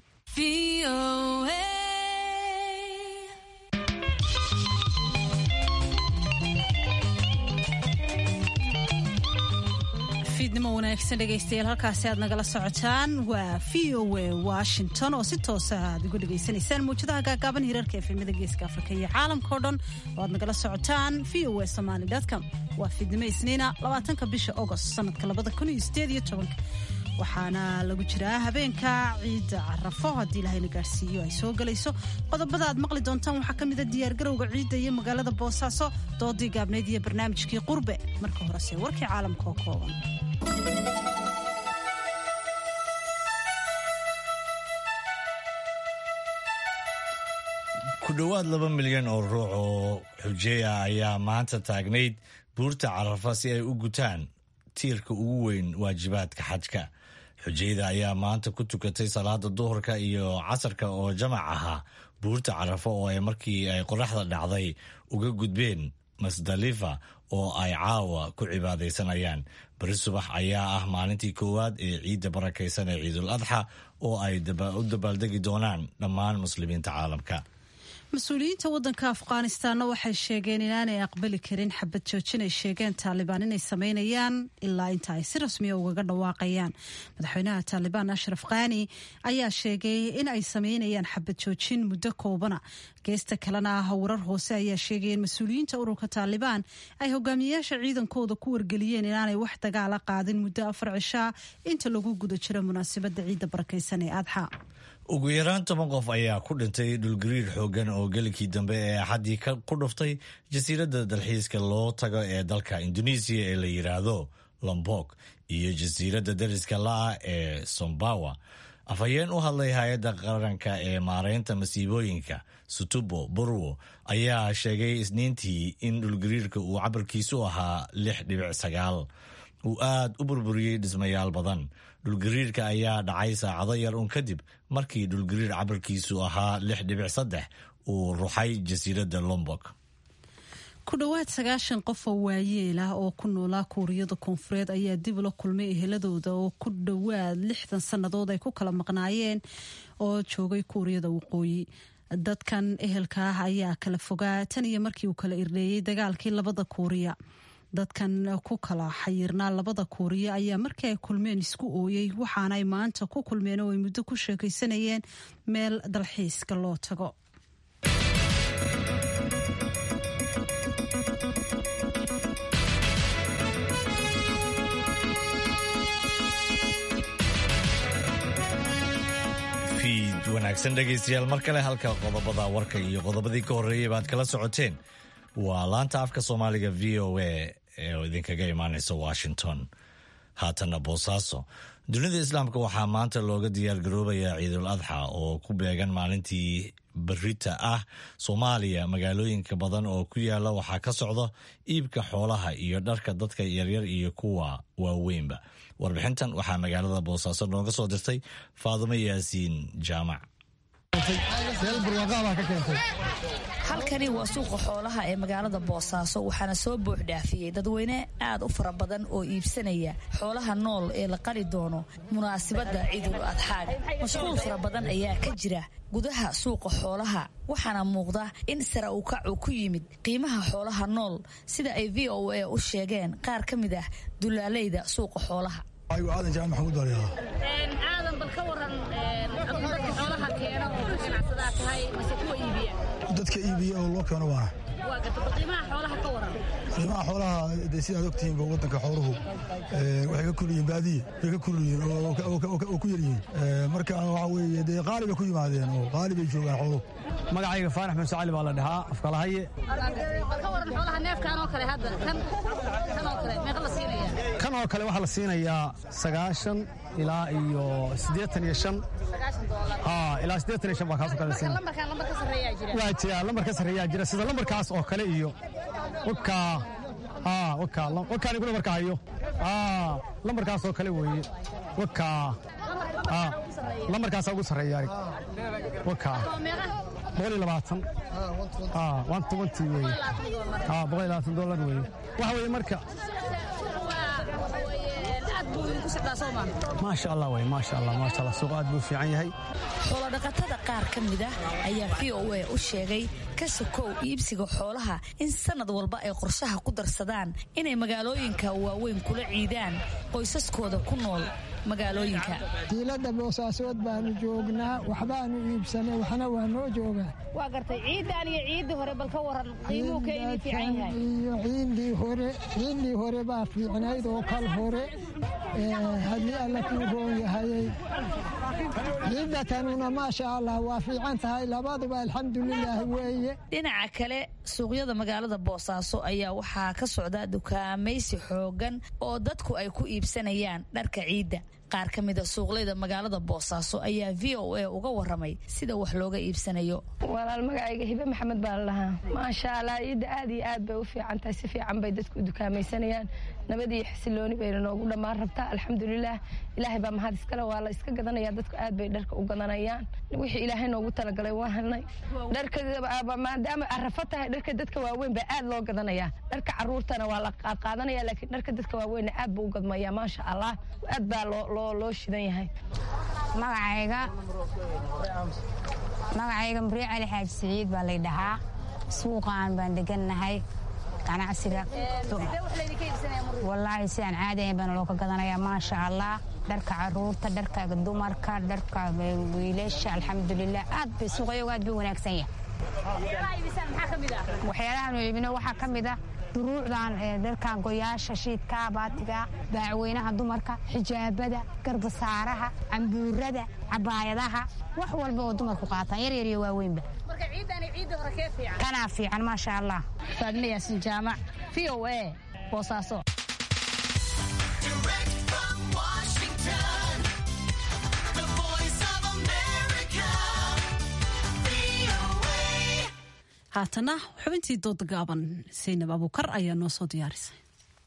fiidnimo wanaagsan dhegaystayaal halkaasi aad nagala socotaan waa v o a washington oo si toosa aad uga dhegaysanaysaan mawjadaha gaagaaban hirarka efemada geeska afrika iyo caalamkao dhan oo aad nagala socotaan v o a somaly com waa fiidnimo isniina labaatanka bisha agost sanadka labada kun iyo sideed iyo tobanka waxaana lagu jiraa habeenka ciidda carafo haddii ilahayna gaarhsiiyo ay soo gelayso qodobada aad maqli doontaan waxaa ka mida diyaargarowga ciidda iyo magaalada boosaaso doodii gaabnayd iyo barnaamijkii qurbe marka horese warkii caalamka oo kooban ku dhowaad laba milyan oo ruux oo xujeeya ayaa maanta taagnayd buurta carafa si ay u gutaan tiirka ugu weyn waajibaadka xajka xujayda ayaa maanta ku tukatay salaada duhurka iyo casarka oo jamac ahaa buurta carafo oo ay markii ay qoraxda dhacday uga gudbeen masdalifa oo ay caawa ku cibaadaysanayaan beri subax ayaa ah maalintii koowaad ee ciidda barakaysan ee ciidul adxa oo ay u dabaaldegi doonaan dhammaan muslimiinta caalamka mas-uuliyiinta wadanka afghanistanna waxay sheegeen inaanay aqbali karin xabad joojin ay sheegeen taalibaan inay sameynayaan ilaa inta ay si rasmiya ugaga dhawaaqayaan madaxweynaha taalibaan ashraf khani ayaa sheegay in ay sameynayaan xabad joojin muddo koobana geesta kalena ah warar hoose ayaa sheegaya in mas-uuliyiinta ururka taalibaan ay hogaamiyayaasha ciidankooda ku wargeliyeen inaanay wax dagaala qaadin muddo afar cishaa inta lagu guda jiro munaasabadda ciidda barakaysan ee adxa ugu yaraan toban qof ayaa ku dhintay dhulgariir xoogan oo gelinkii dambe ee axaddii ku dhuftay jasiiradda dalxiiska loo tago ee dalka indonesiya ee la yidhaahdo lombok iyo jasiiradda dariska la-ah ee sombawa afhayeen u hadlay hay-adda qaranka ee maareynta masiibooyinka sutubo burwo ayaa sheegay isniintii in dhulgariirka uu cabarkiisu ahaa lix dhibic sagaal uu aad u burburiyey dhismayaal badan dhulgariirka ayaa dhacay saacado yar un kadib markii dhulgariir cabarkiisu ahaa lix dhibic saddex uu ruxay jasiiradda lombok ku dhowaad sagaashan qof oo waayeel ah oo ku noolaa kuuriyada koonfureed ayaa dib ula kulmay eheladooda oo ku dhowaad lixdan sannadood ay ku kala maqnaayeen oo joogay kuuriyada waqooyi dadkan ehelka ah ayaa kala fogaa tan iyo markii uu kala irdheeyey dagaalkii labada kuuriya dadkan ku kala xayirnaa labada kuuriya ayaa markii ay kulmeen isku ooyey waxaana ay maanta ku kulmeen oo ay muddo ku sheekaysanayeen meel dalxiiska loo tago wanaagsan dhegaystayaal mar kale halka qodobada warka iyo qodobadii ka horreeyay baad kala socoteen waa laanta afka soomaaliga v o a ee idinkaga imaaneysa washington haatanna boosaaso dunida islaamka waxaa maanta looga diyaargaroobayaa ciidul adxa oo ku beegan maalintii berita ah soomaaliya magaalooyinka badan oo ku yaala waxaa ka socda iibka xoolaha iyo dharka dadka yaryar iyo kuwa waaweynba warbixintan waxaa magaalada boosaaso nooga soo dirtay faadumo yaasiin jaamac halkani waa suuqa xoolaha ee magaalada boosaaso waxaana soo buux dhaafiyey dadweyne aad u fara badan oo iibsanaya xoolaha nool ee la qali doono munaasabadda ciidul adxaaga mashquul fara badan ayaa ka jira gudaha suuqa xoolaha waxaana muuqda in sara u kac uu ku yimid qiimaha xoolaha nool sida ay v o a u sheegeen qaar ka mid ah dulaaleyda suuqa xoolaha aadan jaamac maxamuud waliyaa aadan bal ka waran dadka xoolaha keena oo ka ganacsadaa tahay mise kuwa iibiya dadka iibiya oo loo keeno waa waa garta bal qiimaha xoolaha ka waran qiimaha xoolaha dee sidaad ogtihiinba waddanka xooluhu waxay ka kulyihiin baadiye way ka kulyihiin oo ku yaryihiin marka waxa weeye dee qaali bay ku yimaadeen oo qaali bay joogaan xooluhu magacayga faanax muuse cali baa la dhahaa afkalahaye bal ka waran xoolaha neefkan oo kale hadda kan kan oo kale meeqa la siinaya kan oo kale waxaa la siinayaa sagaashan ilaa iyo siddeetan iyo shan ilaa siddeetan iyo shan baa kaasoo kale la siinaya lambarkan lambar ka sarreeyaa jira waa jira lambar ka sarreeyaa jira sida lambarkaas oo kale iyo wakaa wakaa wakaan igu lambarka hayo lambarkaas oo kale weeye wakaa lambarkaasaa ugu sarreeya arig wakaa boqol iyo labaatan one twenty weeye boqol iyo labaatan dollar weeye waxa weeye marka maasha allah wey maasha allah maasha allah suuq aad buu fiican yahay xoolodhaqatada qaar ka mid ah ayaa v o a u sheegay ka sokow iibsiga xoolaha in sanad walba ay qorshaha ku darsadaan inay magaalooyinka waaweyn kula ciidaan qoysaskooda ku nool magaalooyinka diilada boosaasood baanu joognaa waxbaanu iibsanay waxna waa noo joogaa waa gartay ciidan iyo ciiddii hore bal ka waran qiimuhu ka ini fiican yahay iyo ciindii hore ciindii hore baa fiicnayd oo kal hore haddii alla kuu roon yahayay ciiddatanuna maasha allah waa fiican tahay labaduba alxamdulilaahi weeye dhinaca kale suuqyada magaalada boosaaso ayaa waxaa ka socda dukaamaysi xoogan oo dadku ay ku iibsanayaan dharka ciidda qaar ka mida suuqleyda magaalada boosaaso ayaa v o a uga waramay sida wax looga iibsanayo walaal magacayga hibe maxamed baa la dhahaa maasha allah ciidda aad iyo aad bay u fiican tahay si fiican bay dadku u dukaamaysanayaan nabad iyo xasilooni bayna noogu dhammaan rabtaa alxamdulilah ilaahay baa mahad iskale waa la iska gadanaya dadku aad bay dharka u gadanayaan wixii ilaahay noogu talagalay waa helnay dharka maadaama arafo tahay dharka dadka waaweyn baa aad loo gadanayaa dharka caruurtana waa la qaadqaadanaya laakiin dharka dadka waaweynna aad buu u gadmaya maasha allah aad baa loo shidan yahay magacayga magacayga muree cali xaaji siciid baa lay dhahaa suuqaan baan degannahay ganacsiga wallaahi sidaan caadi ahayn baana loo ka gadanayaa maasha allah dharka caruurta dharka dumarka dharka wiilasha alxamdulilah aad bay suuqayagu aad buu wanaagsan yahay waxyaalahan iibino waxaa ka mid ah duruucdan dharkan goyaasha shiidka baatiga baacweynaha dumarka xijaabada garbasaaraha cambuurada cabaayadaha wax walba oo dumarku qaataan yaryar iyo waaweynba kanaa fiican maasha allah faadme yaasin jaamac v o a boosaaso haatana xubintii dooda gaaban saynab abuukar ayaa noo soo diyaarisay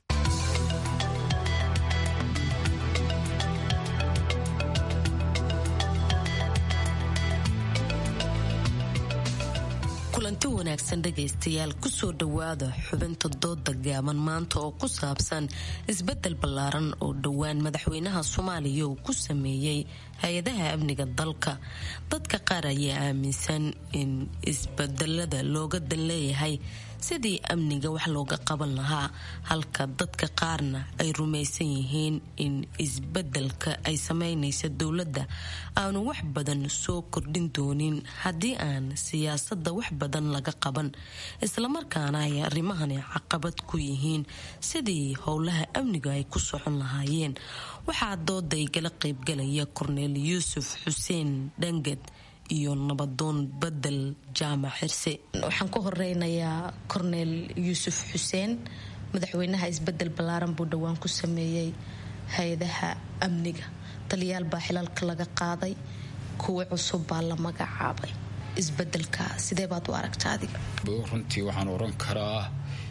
kulanti wanaagsan dhegaystayaal kusoo dhowaada xubinta dooda gaaban maanta oo ku saabsan isbedel ballaaran oo dhowaan madaxweynaha soomaaliya uu ku sameeyey hay-adaha amniga dalka dadka qaar ayaa aaminsan in isbedelada looga dan leeyahay sidii amniga wax looga qaban lahaa halka dadka qaarna ay rumaysan yihiin in isbedelka ay sameynaysa dowladda aanu wax badan soo kordhin doonin haddii aan siyaasadda wax badan laga qaban islamarkaana ay arrimahani caqabad ku yihiin sidii howlaha amniga ay ku socon lahaayeen waxaa dooda igala qaybgalaya korneel yuusuf xuseen dhangad iyo nabadoon bedel jaamac xirse waxaan ku horeynayaa korneel yuusuf xuseen madaxweynaha isbedel ballaaran buu dhowaan ku sameeyey hay-adaha amniga taliyaal baa xilalka laga qaaday kuwa cusub baa la magacaabay isbedelka sidee baad u aragta adiga runtii waxaan oran karaa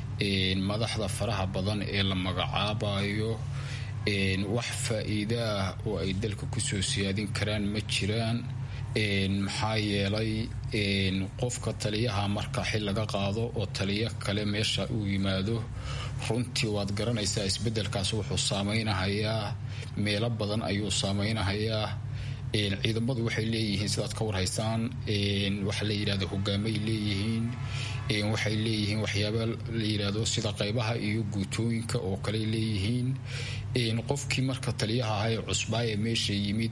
madaxda faraha badan ee la magacaabayo wax faa-iidaah oo ay dalka kusoo siyaadin karaan ma jiraan maxaa yeelay qofka taliyaha marka xil laga qaado oo taliyo kale meesha uu yimaado runtii waad garanaysaa isbedelkaas wuxuu saameynahayaa meelo badan ayuu saameynahayaa ciidamadu waxay leeyihiin sidaad ka warhaysaan waxa la yidhahdo hogaamay leeyihiin waxay leeyihiin waxyaaba la yidhaahdo sida qaybaha iyo guutooyinka oo kale leeyihiin qofkii marka taliyaha ahaa ee cusbaa ee meesha yimid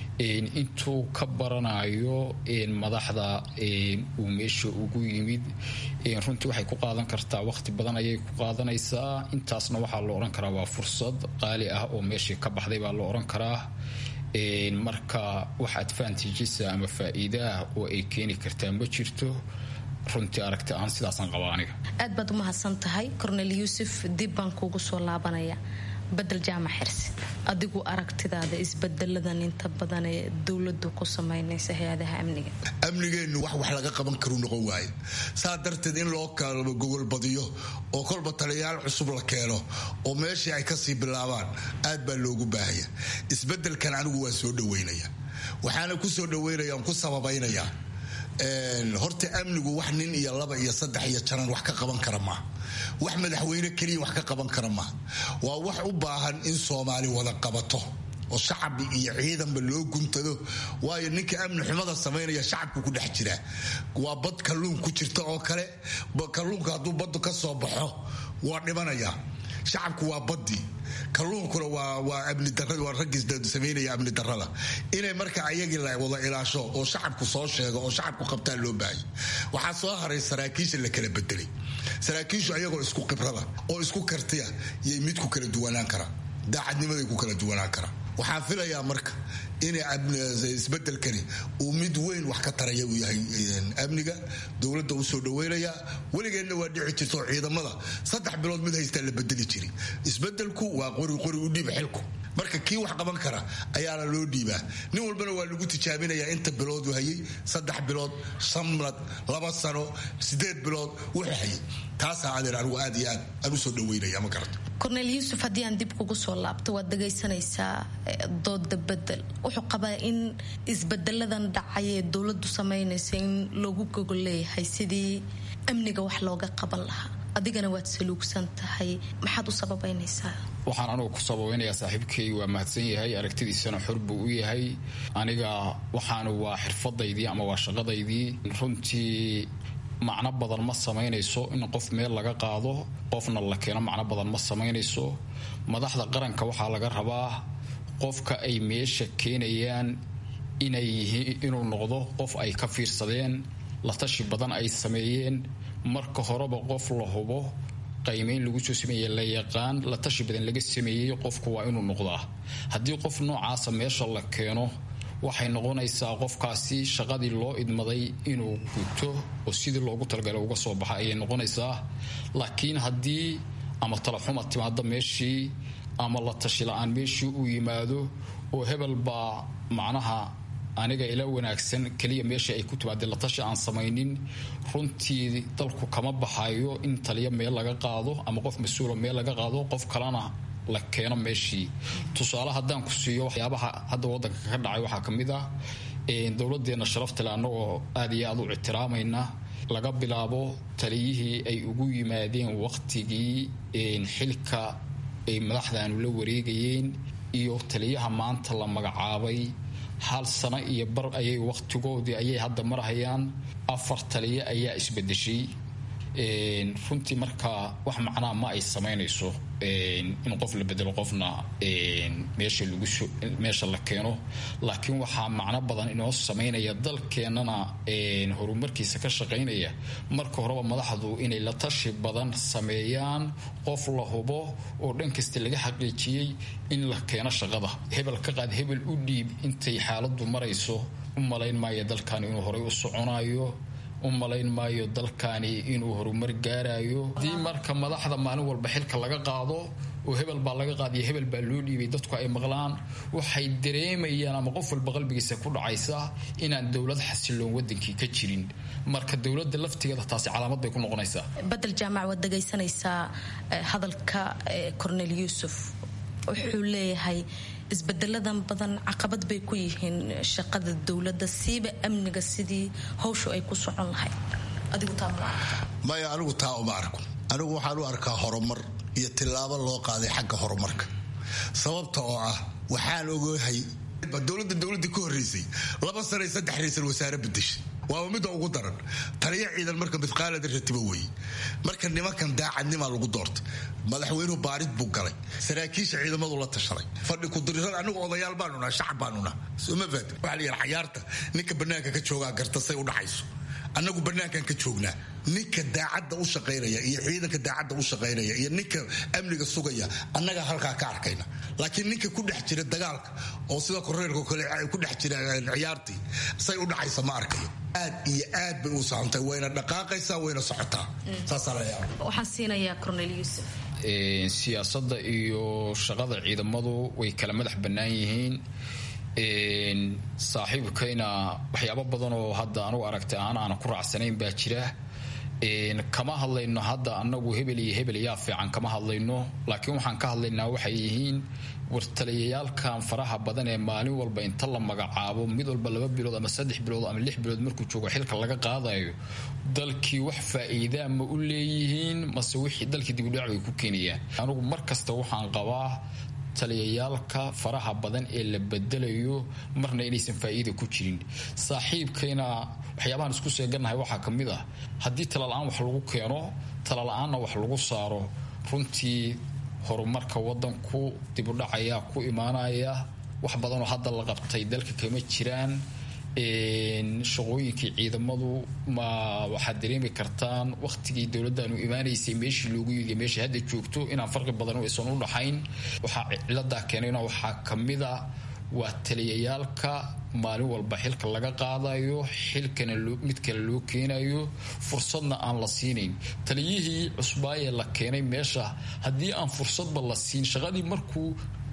intuu ka baranayo madaxda uu meesha ugu yimid runtii waxay ku qaadan kartaa waqti badan ayay ku qaadanaysaa intaasna waxaa la odhan karaa waa fursad qaali ah oo meeshii ka baxday baa la odhan karaa marka wax advantajisa ama faa-iidaah oo ay keeni kartaa ma jirto runtii aragti ahaan sidaasaan qaba aniga aad baad umahadsan tahay cornel yuusuf dib baan kuugu soo laabanaya bedel jaamac xirsi adigu aragtidaada isbedeladan inta badan ee dowladu ku samaynaysa hay-adaha amniga amnigeennu wax wax laga qaban karuu noqon waaye saa darteed in loo kalba gogol badiyo oo kolba taliyayaal cusub la keeno oo meeshii ay kasii bilaabaan aad baa loogu baahaya isbedelkan anigu waa soo dhaweynaya waxaana ku soo dhaweynaya ku sababaynaya horta amnigu wax nin iyo laba iyo saddex iyo janan wax ka qaban kara maaha wax madaxweyne keliya wax ka qaban kara maaha waa wax u baahan in soomaali wada qabato oo shacab iyo ciidanba loo guntado waayo ninka amni xumada samaynaya shacabku ku dhex jira waa bad kalluun ku jirta oo kale kalluunka hadduu baddu ka soo baxo waa dhimanaya shacabku waa badii kalluunkuna waa amni darada waa raggii samaynaya amni darada inay marka ayagii la wada ilaasho oo shacabku soo sheego oo shacabku qabtaa loo baahaya waxaa soo haray saraakiisha la kala bedelay saraakiishu ayagoo isku khibrada oo isku kartiya yay mid ku kala duwanaan karaa daacadnimaday ku kala duwanaan karaa waxaan filayaa marka in isbedelkani uu mid weyn wax ka taraya uu yahay amniga dowladda u soo dhaweynaya weligeedna waa dhici jirto ciidamada saddex bilood mid haystaa la bedeli jiri isbedelku waa qori qori u dhiib xilku marka kii wax qaban kara ayaana loo dhiibaa nin walbana waa lagu tijaabinayaa inta biloodu hayay saddex bilood sanad laba sano sideed bilood wuxuu hayay taasaa adeer anigu aad iyo aad aan usoo dhaweynaya ma garata korneel yuusuf haddii aan dib kugu soo laabto waad dhagaysanaysaa dooda bedel wuxuu qabaa in isbedeladan dhacay ee dowladu samaynaysa in loogu gogol leeyahay sidii amniga wax looga qaban lahaa adigana waad saluugsan tahay maxaad u sababaynaysaa waxaan anugu ku sababeynayaa saaxiibkay waa mahadsan yahay aragtidiisana xor buu u yahay aniga waxaanu waa xirfadaydii ama waa shaqadaydii runtii macno badan ma samaynayso in qof meel laga qaado qofna la keeno macno badan ma samaynayso madaxda qaranka waxaa laga rabaa qofka ay meesha keenayaan inay yihiin inuu noqdo qof ay ka fiirsadeen la tashi badan ay sameeyeen marka horeba qof la hubo qaymeyn lagu soo sameeye la yaqaan la tashi badan laga sameeyey qofku waa inuu noqdaa haddii qof noocaasa meesha la keeno waxay noqonaysaa qofkaasi shaqadii loo idmaday inuu guto oo sidii loogu talagalay uga soo baxa ayay noqonaysaa laakiin haddii ama talaxuma timaado meeshii ama la tashi la-aan meeshii uu yimaado oo hebel baa macnaha aniga ila wanaagsan keliya meesha ay ku timaadeen la tashi aan samaynin runtii dalku kama baxayo in taliya meel laga qaado ama qof mas-uula meel laga qaado qof kalena la keeno meeshii tusaale haddaan ku siiyo waxyaabaha hadda wadanka ka dhacay waxaa ka mid ah dowladeenna sharaftale annagoo aad iyo aad u ictiraamayna laga bilaabo taliyihii ay ugu yimaadeen waqtigii xilka ay madaxdaanu la wareegayeen iyo taliyaha maanta la magacaabay hal sano iyo bar ayay waqtigoodii ayay hadda marhayaan afar taliya ayaa isbedeshay runtii markaa wax macnaa ma ay samaynayso in qof la bedelo qofna meesha lagu meesha la keeno laakiin waxaa macno badan inoo samaynaya dalkeennana horumarkiisa ka shaqaynaya marka horeba madaxdu inay la tashi badan sameeyaan qof la hubo oo dhan kasta laga xaqiijiyey in la keeno shaqada hebel ka qaad hebel u dhiib intay xaaladu marayso u malayn maayo dalkan inuu horay u soconayo u malayn maayo dalkani inuu horumar gaarayo haddii marka madaxda maalin walba xilka laga qaado oo hebel baa laga qaadiyo hebel baa loo dhiibay dadku ay maqlaan waxay dareemayaan ama qof walba qalbigiisa ku dhacaysa inaan dowlad xasiloon wadankii ka jirin marka dowlada laftigeeda taasi calaamad bay ku noqonaysaa badel jaamac waad dhagaysanaysaa hadalka cornel yuusuf wuxuu leeyahay isbedeladan badan caqabad bay ku yihiin shaqada dowladda siiba amniga sidii hawshu ay ku socon lahayd adigu taa maya anigu taa uma arko anigu waxaan u arkaa horumar iyo tillaabo loo qaaday xagga horumarka sababta oo ah waxaan ogahay dowladda dowladii ka horreysay laba sana iyo saddex raysal wasaare bedeshay waaba midda ugu daran taliya ciidan marka midqaalada ratiba weeye marka nimankan daacadnimaa lagu doortay madaxweynuhu baarid buu galay saraakiisha ciidamadu la tashaday fadhi kudirirada anigu odayaal baanuna shacab baanuna soma faat waxaa la yidhi xayaarta ninka bannaanka ka joogaa garta say u dhacayso annagu bannaankan ka joognaa ninka daacadda u shaqaynaya iyo ciidanka daacadda u shaqaynaya iyo ninka amniga sugaya annaga halkaa ka arkayna laakiin ninka ku dhex jira dagaalka oo sida koreerka kale ku dhex jira ciyaartii say u dhacaysa ma arkayo aad iyo aad bay u sahantay wayna dhaqaaqaysaa wayna socotaa saasaa la yaaba waxaan siinayaa cornel yuusuf siyaasadda iyo shaqada ciidamadu way kala madax bannaan yihiin saaxiibkayna waxyaabo badan oo hadda anugu aragtay aan aana ku raacsanayn baa jira kama hadlayno hadda anagu hebel iyo hebel yaa fiican kama hadlayno laakiin waxaan ka hadlaynaa waxay yihiin wartaliyayaalkan faraha badan ee maalin walba inta la magacaabo mid walba laba bilood ama saddex bilood ama lix bilood markuu joogo xilka laga qaadayo dalkii wax faa'iidaa ma u leeyihiin mase wixii dalkii dibudhac bay ku keenayaan anugu mar kasta waxaan qabaa taliyayaalka faraha badan ee la bedelayo marna inaysan faa'iida ku jirin saaxiibkayna waxyaabahan isku seegannahay waxaa ka mid ah haddii talala-aan wax lagu keeno talala-aanna wax lagu saaro runtii horumarka wadanku dibudhacayaa ku imaanaya wax badanoo hadda la qabtay dalka kama jiraan shaqooyinkii ciidamadu ma waxaad dareemi kartaan waqtigii dowladdaanu imaanaysay meeshii loogu yidi meesha hadda joogto inaan farqi badan aysan u dhaxayn waxaa ciladaa keenayna waxaa kamida waa taliyayaalka maalin walba xilka laga qaadayo xilkana mid kale loo keenayo fursadna aan la siinayn taliyihii cusbaayee la keenay meesha haddii aan fursadba la siin shaqadii markuu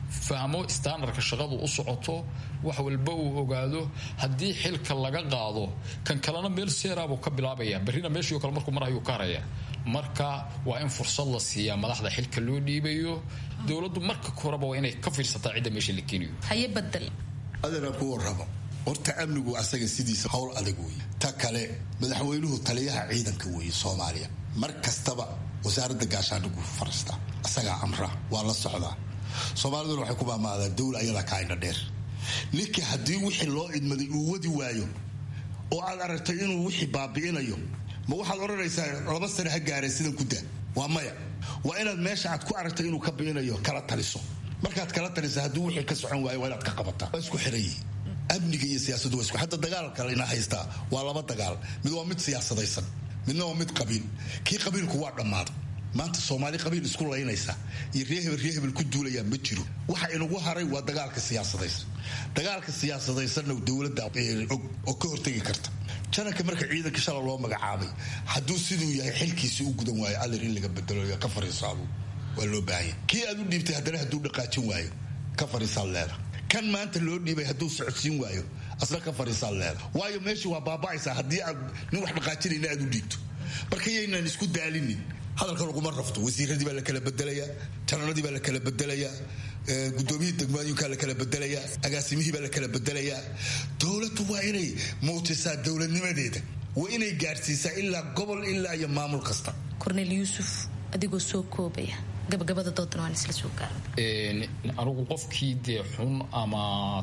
fahmo standardka shaqadu u socoto wax walba uu ogaado haddii xilka laga qaado kan kalena meel seeraabuu ka bilaabaya berrina meeshii kale markuu marayuu ka haraya marka waa in fursad la siiyaa madaxda xilka loo dhiibayo dowladdu marka koreba waa inay ka fiirsataa cidda meesha la keenayo haye badel adana ku warrabo horta amnigu asaga sidiisa howl adag weeye ta kale madaxweynuhu taliyaha ciidanka weeye soomaaliya mar kastaba wasaaradda gaashaandhigu fariistaa asagaa amra waa la socdaa soomaaliduna waxay ku maamaadaan dowla ayadaa kaayna dheer ninka haddii wixii loo idmaday uu wadi waayo oo aad aragtay inuu wixii baabi'inayo ma waxaad odhanaysaa laba sane ha gaareen sidan ku daa waa maya waa inaad meesha aad ku aragtay inuu ka bi'inayo kala taliso markaad kala talisa hadduu wixii ka socon waayo waa inaad ka qabataa waa isku xiran yihiin amniga iyo siyaasaddu waa isku hadda dagaalka ina haystaa waa laba dagaal mid waa mid siyaasadaysan midna waa mid qabiil kii qabiilku waa dhammaaday maanta soomaali qabiil isku laynaysa iyo ree hebel ree hebel ku duulayaa ma jiro waxa inagu haray waa dagaalka siyaasadaysan dagaalka siyaasadaysanna dowladda og oo ka hortegi karta jananka marka ciidanka shala loo magacaabay hadduu siduu yahay xilkiisi u gudan waayo allir in laga bedelo ka fariisaabo waa loo baahanya kii aad u dhiibtay haddana hadduu dhaqaajin waayo ka fariisaad leeda kan maanta loo dhiibay hadduu socodsiin waayo asna ka fariisaad leeda waayo meeshii waa baaba'aysaa haddii aad nin wax dhaqaajinayna aad u dhiibto marka yaynaan isku daalinin hadalka laguma rafto wasiiradii baa la kala bedelayaa jananadii baa la kala bedelayaa gudoomiyihii degmooyinkaa la kala bedelayaa agaasimihii baa la kala bedelayaa dowladdu waa inay muutisaa dowladnimadeeda waa inay gaadhsiisaa ilaa gobol ilaa iyo maamul kasta kornel yuusuf adigoo soo koobaya gabagabada doodan waan isla soo gaara anigu qofkii dee xun ama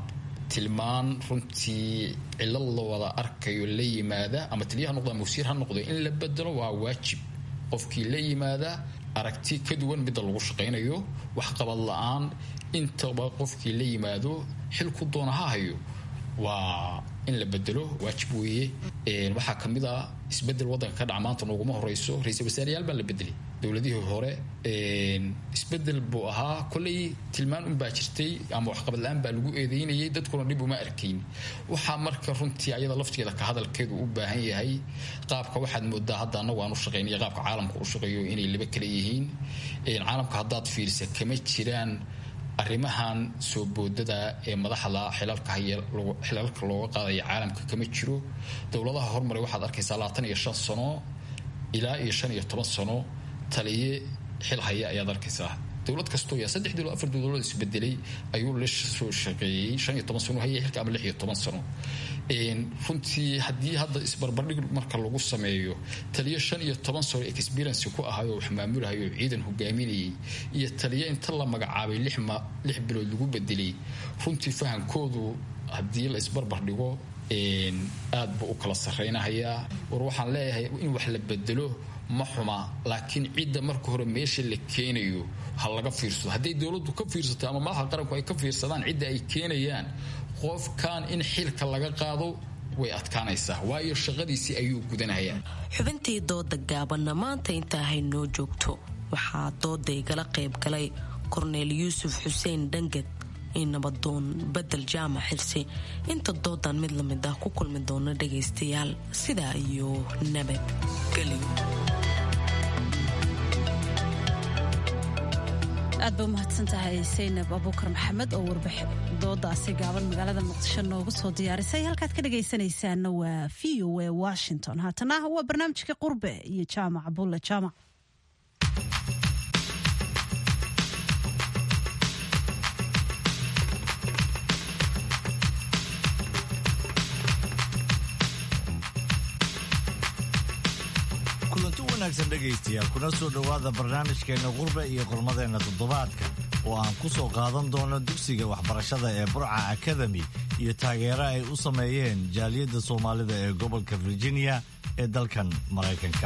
tilmaan runtii cilad la wada arkayo la yimaada ama taliya ha noqdo ama wasiir ha noqdo in la bedelo waa waajib qofkii la yimaada aragti ka duwan midda lagu shaqaynayo waxqabad la-aan intaba qofkii la yimaado xilku doona ha hayo waa in la bedelo waajib weeye waxaa ka mid ah isbedel waddanka ka dhaca maanta nooguma horeyso ra-iisul wasaarayaal baa la bedelay dowladihii hore isbedel buu ahaa kolay tilmaan unbaa jirtay ama waxqabad la-aan baa lagu eedeynayay dadkuna dhib uma arkayn waxaa marka runtii ayada lafteeda ka hadalkeedu u baahan yahay qaabka waxaad moodaa hadda anagu aan u shaqeynaya qaabka caalamka u shaqeeyo inay laba kala yihiin caalamka haddaad fiirisa kama jiraan arrimahan soo boodada ee madaxda xilalka haya xilalka looga qaadaya caalamka kama jiro dowladaha hormaray waxaad arkaysaa labaatan iyo shan sano ilaa iyo shan iyo toban sano taliye xil haya ayaad arkaysaa dowlad kastoo yaa saddex dowlad afar dowladood isbedelay ayuu la soo shaqeeyey shan iyo toban sano haya xilka ama lix iyo toban sano runtii haddii hadda isbarbardhig marka lagu sameeyo taliyo shan iyo toban sano experience ku ahayo wax maamulahayo ciidan hogaaminayay iyo taliyo inta la magacaabay lix bilood lagu bedelay runtii fahamkoodu haddii la isbarbardhigo aad buu u kala sarreynahayaa war waxaan leeyahay in wax la bedelo ma xuma laakiin cidda marka hore meesha la keenayo ha laga fiirsado hadday dowladdu ka fiirsato ama madaxa qaranku ay ka fiirsadaan cidda ay keenayaan qofkan in xilka laga qaado way adkaanaysaa waayo shaqadiisii ayuu gudanayaa xubintii dooda gaabanna maanta intaa haynoo joogto waxaa dooda igala qayb galay korneel yuusuf xuseen dhangad iyo nabadoon bedel jaamac xilsi inta doodan mid la mid ah ku kulmi doona dhagaystayaal sidaa iyo nabadgelyo aad ba umahadsan tahay saynab abuukar maxamed oo warbix doodaasi gaaban magaalada muqdisho noogu soo diyaarisay halkaad ka dhagaysanaysaana waa v o a washington haatana waa barnaamijka qurbe iyo jaamac bulle jaamac kulanti wanaagsan dhegaystayaal kuna soo dhowaada barnaamijkeenna qurbe iyo qormadeenna toddobaadka oo aan ku soo qaadan doono dugsiga waxbarashada ee burca akademi iyo taageero ay u sameeyeen jaaliyadda soomaalida ee gobolka virginia ee dalkan maraykanka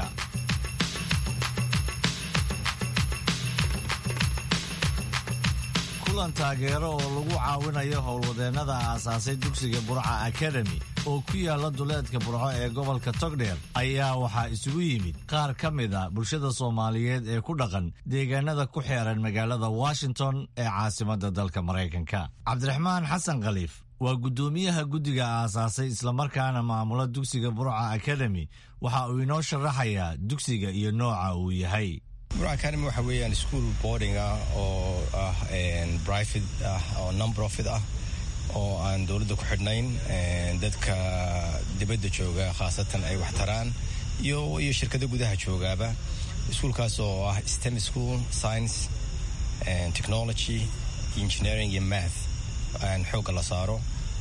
kulan taageero oo lagu caawinayo howlwadeennada aasaasay dugsiga burca akademi oo ku yaala duleedka burco ee gobolka togdheer ayaa waxaa isugu yimid qaar ka mid a bulshada soomaaliyeed ee ku dhaqan deegaanada ku xeeran magaalada washington ee caasimadda dalka maraykanka cabdiraxmaan xasan khaliif waa guddoomiyaha guddiga aasaasay islamarkaana maamula dugsiga burca akademi waxa uu inoo sharaxayaa dugsiga iyo nooca uu yahay burca academy waxa weeyaan school boarding ah oo ah private ah oo non profit ah oo aan dowladda ku xidhnayn dadka dibadda jooga khaasatan ay wax taraan iyo iyo shirkada gudaha joogaaba iskuolkaas oo ah stem school science technology engineering iyo math xoogga la saaro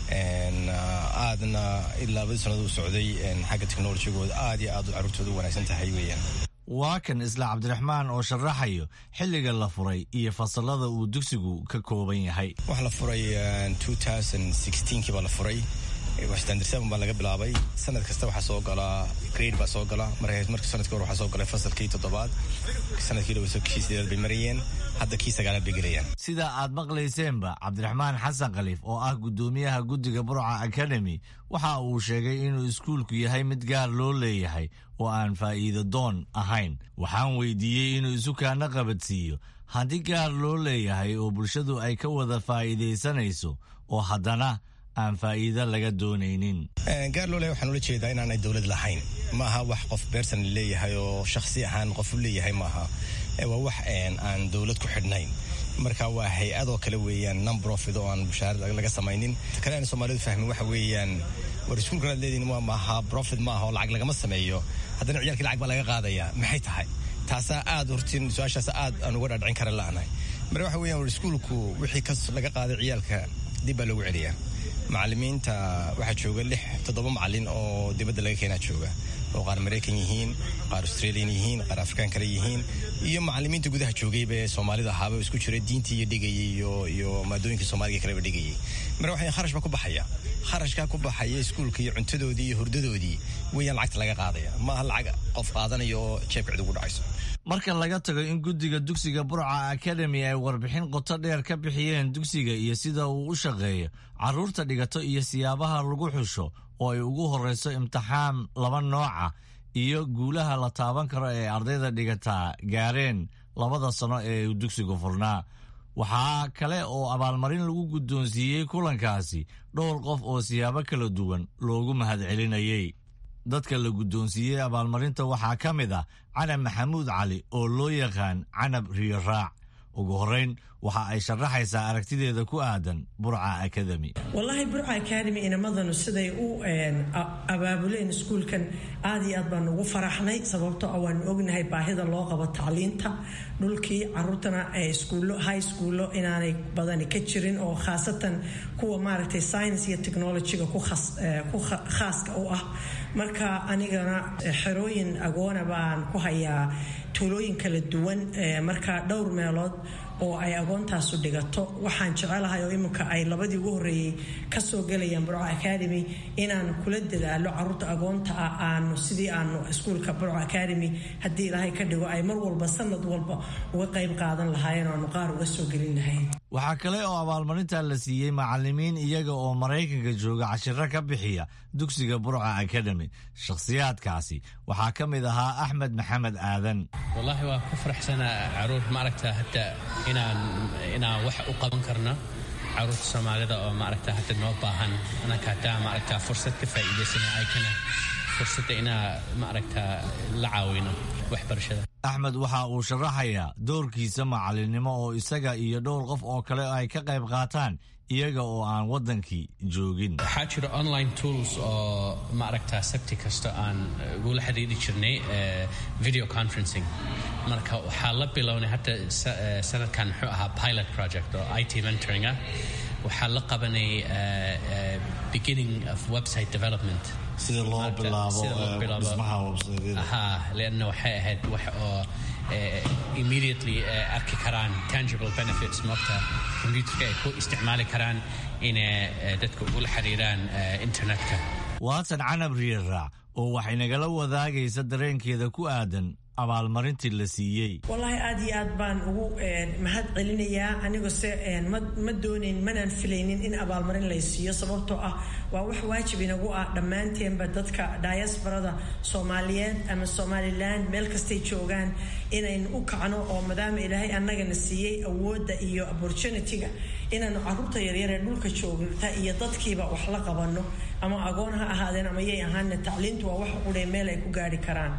aadna ilaa labadii sanado u socday xagga technologigooda aad iyo aad carruurtooda u wanaagsan tahay weeyaan waa kan isla cabdiraxmaan oo sharaxayo xilliga la furay iyo fasalada uu dugsigu ka kooban yahay waxaa la furay kii baa la furay standard seven baa laga bilaabay sanad kasta waxaa soo galaa grade baa soo gala marka sanadkii hore waxaa soo galay fasalkii toddobaad sanadkii dhaweyso kii sideedaad bay marayeen hadda kii sagaalaad bay gelayaan sida aad maqlayseenba cabdiraxmaan xasan khaliif oo ah guddoomiyaha guddiga burca academy waxa uu sheegay inuu iskuulku yahay mid gaar loo leeyahay oo aan faa'iido doon ahayn waxaan weydiiyey inuu isu kaana qabadsiiyo haddii gaar loo leeyahay oo bulshadu ay ka wada faa'iidaysanayso oo haddana aan faa'iido laga doonaynin gaar loo leeyahay waxaan ula jeedaa inaanay dowlad lahayn maaha wax qof beersan leeyahay oo shakhsi ahaan qof u leeyahay maaha waa wax aan dowlad ku xidhnayn marka waa hay-adoo kale weeyaan non profit oo aan bushaarad laga samaynin kale aan soomaalidu fahmin waxa weeyaan war iskuulkan aad leedihin waa maaha profit maaha oo lacag lagama sameeyo haddana ciyaalkii lacag baa laga qaadayaa maxay tahay taasaa aad hortin su-aashaas aad aan uga dhaadhicin kara la'nahay marka waxa weeyaan war iskuulku wixii kas laga qaaday ciyaalka dib baa loogu celiyaa macalimiinta waxaa jooga lix toddoba macalin oo dibadda laga keenaa jooga oo qaar maraykan yihiin qaar australian yihiin qaar afrikaan kale yihiin iyo macalimiinta gudaha joogayba ee soomaalida ahaaba isku jira diintii iyo dhigayay iyo iyo maadooyinka soomaaliga kaleba dhigayay marka waxay kharash baa ku baxaya kharashkaa ku baxaya iskuulka iyo cuntadoodii iyo hurdadoodii weeyaan lacagta laga qaadaya maaha lacag qof qaadanaya oo jeebka cid ugu dhacayso marka laga tago in guddiga dugsiga burca academy ay warbixin qoto dheer ka bixiyeen dugsiga iyo sida uu u shaqeeyo carruurta dhigato iyo siyaabaha lagu xusho oo ay ugu horreyso imtixaan laba nooca iyo guulaha la taaban karo ee ardayda dhigataa gaareen labada sano ee uu dugsigu furnaa waxaa kale oo abaalmarin lagu guddoonsiiyey kulankaasi dhowr qof oo siyaabo kala duwan loogu mahadcelinayay dadka la guddoonsiiyey abaalmarinta waxaa ka mid ah canab maxamuud cali oo loo yaqaan canab riyo raac ugu horrayn waxa ay sharaxaysaa aragtideeda ku aadan burca academy wallaahi burca academy inamadanu siday u abaabuleen iskuulkan aad iyo aad baan ugu faraxnay sababtoo ah waanu ognahay baahida loo qabo tacliinta dhulkii caruurtana iskuullo high schoollo inaanay badani ka jirin oo khaasatan kuwa maaragtay science iyo technologyga ku khaaska u ah marka anigana xerooyin agoona baan ku hayaa tuulooyin kala duwan marka dhowr meelood oo ay agoontaasu dhigato waxaan jecelahay oo iminka ay labadii ugu horreeyey kasoo gelayaan burco academy inaan kula dadaalo caruurta agoonta ah aanu sidii aanu iskuulka burco academy haddii ilaahay ka dhigo ay mar walba sanad walba uga qayb qaadan lahaayeen oo aanu qaar uga soo gelin lahayn waxaa kale oo abaalmarinta la siiyey macalimiin iyaga oo maraykanka jooga cashiro ka bixiya dugsiga burca academy shakhsiyaadkaasi waxaa ka mid ahaa axmed maxamed aadan wallaahi waa ku faraxsanaa caruur maaragta hadda inaan inaan wax u qaban karno caruurta soomaalida oo maaragta hadda noo baahan anaka haddaa maaragta fursad ka faa'iidaysana ay kana fursadda inaa maaragta la caawino waxbarashada axmed waxa uu sharaxayaa doorkiisa macalinimo oo isaga iyo dhowr qof oo kale ay ka qayb qaataan iyaga oo aan waddankii joogin waxaa jira online tools oo maaragta sabti kasta aan ugula xiriiri jirnay video conferencing marka waxaa la bilownay hadda sanadkan muxuu ahaa pilot project oo it mentoring ah waxaa la qabanay beginning of website development sida loo bilaabo dhismaha websiteha leanna waxay ahayd wax oo immediately arki karaan tangible benefits moogta computerka ay ku isticmaali karaan inay dadka ugula xiriiraan internetka waatan canab riyaraac oo waxay nagala wadaagaysa dareenkeeda ku aadan abaalmarintii la siiyey wallaahi aad iyo aad baan ugu mahad celinayaa anigoo se ma doonayn manaan filaynin in abaalmarin lay siiyo sababtoo ah waa wax waajib inagu ah dhammaanteenba dadka diasbarada soomaaliyeed ama somalilan meel kastay joogaan inaynu u kacno oo maadaama ilaahay annagana siiyey awoodda iyo opportunity-ga inaanu caruurta yaryar ee dhulka joogta iyo dadkiiba wax la qabanno ama agoon ha ahaadeen ama yay ahaana tacliintu waa wax qudhee meel ay ku gaari karaan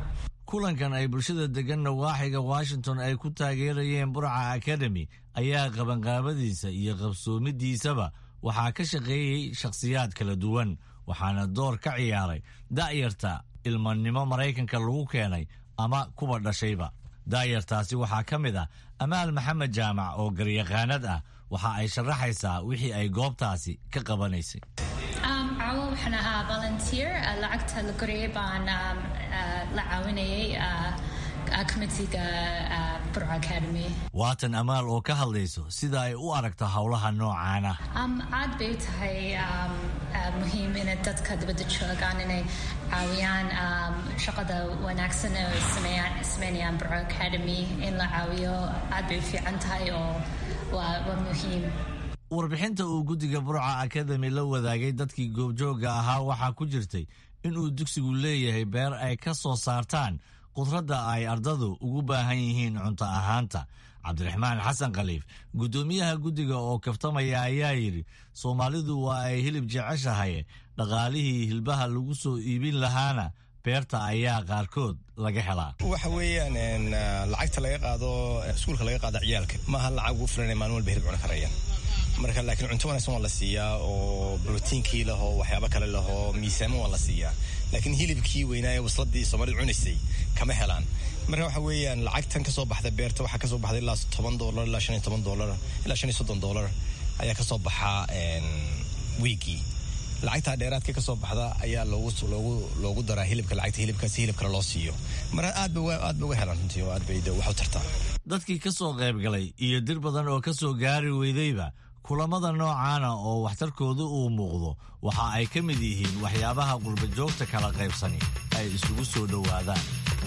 kulankan ay bulshada degan nawaaxiga washington ay ku taageerayeen burca academy ayaa qabanqaabadiisa iyo qabsoomidiisaba waxaa ka shaqeeyey shakhsiyaad kala duwan waxaana door ka ciyaaray da'yarta ilmanimo maraykanka lagu keenay ama kuwa dhashayba daayartaasi waxaa ka mid ah amaal maxamed jaamac oo garyaqaanad ah waxa ay sharaxaysaa wixii ay goobtaasi ka qabanaysay caawo waxaan ahaa volunteer lacagta la koreyay baan la caawinayay committeega burca academy waatan amaal oo ka hadlayso sida ay u aragto howlaha noocaana aad bay u tahay muhiim inay dadka dibadda joogaan inay caawiyaan shaqada wanaagsan oo sameynayaan burca academy in la caawiyo aad bay u fiican tahay oo waa muhiim warbixinta uu guddiga burca academy la wadaagay dadkii goobjoogga ahaa waxaa ku jirtay inuu dugsigu leeyahay beer ay ka soo saartaan qudradda ay ardadu ugu baahan yihiin cunto ahaanta cabdiraxmaan xasan khaliif guddoomiyaha guddiga oo kaftamaya ayaa yidhi soomaalidu waa ay hilib jeceshahay dhaqaalihii hilbaha lagu soo iibin lahaana beerta ayaa qaarkood laga helaa waxa weeyaan lacagta laga qaado iskuulka laga qaado ciyaalka maaha lacag ugu filan maalin walba hilib cuni karayaan marka laakiin cunto wanaagsan waa la siiyaa oo brotiinkii lahoo waxyaabo kale lahoo miisaamo waa la siiyaa laakiin hilibkii weynaaye wasladii soomaalida cunaysay kama helaan marka waxa weeyaan lacagtan kasoo baxda beerta waxaa kasoo baxda ilaa toban doolar ilaa shan iyo toban doolar ilaa shan iyo soddon doolar ayaa kasoo baxaa wiigii lacagtaa dheeraadka kasoo baxda ayaa loogu loogu loogu daraa hilibka lacagta hilibkaasi hilib kale loo siiyo marka aad ba aad ba uga helaan runtii oo aad bay wax u tartaa dadkii ka soo qayb galay iyo dir badan oo ka soo gaari weydayba kulamada noocaana oo waxtarkoodu uu muuqdo waxa ay ka mid yihiin waxyaabaha qurbajoogta kala qaybsani ay isugu soo dhowaadaan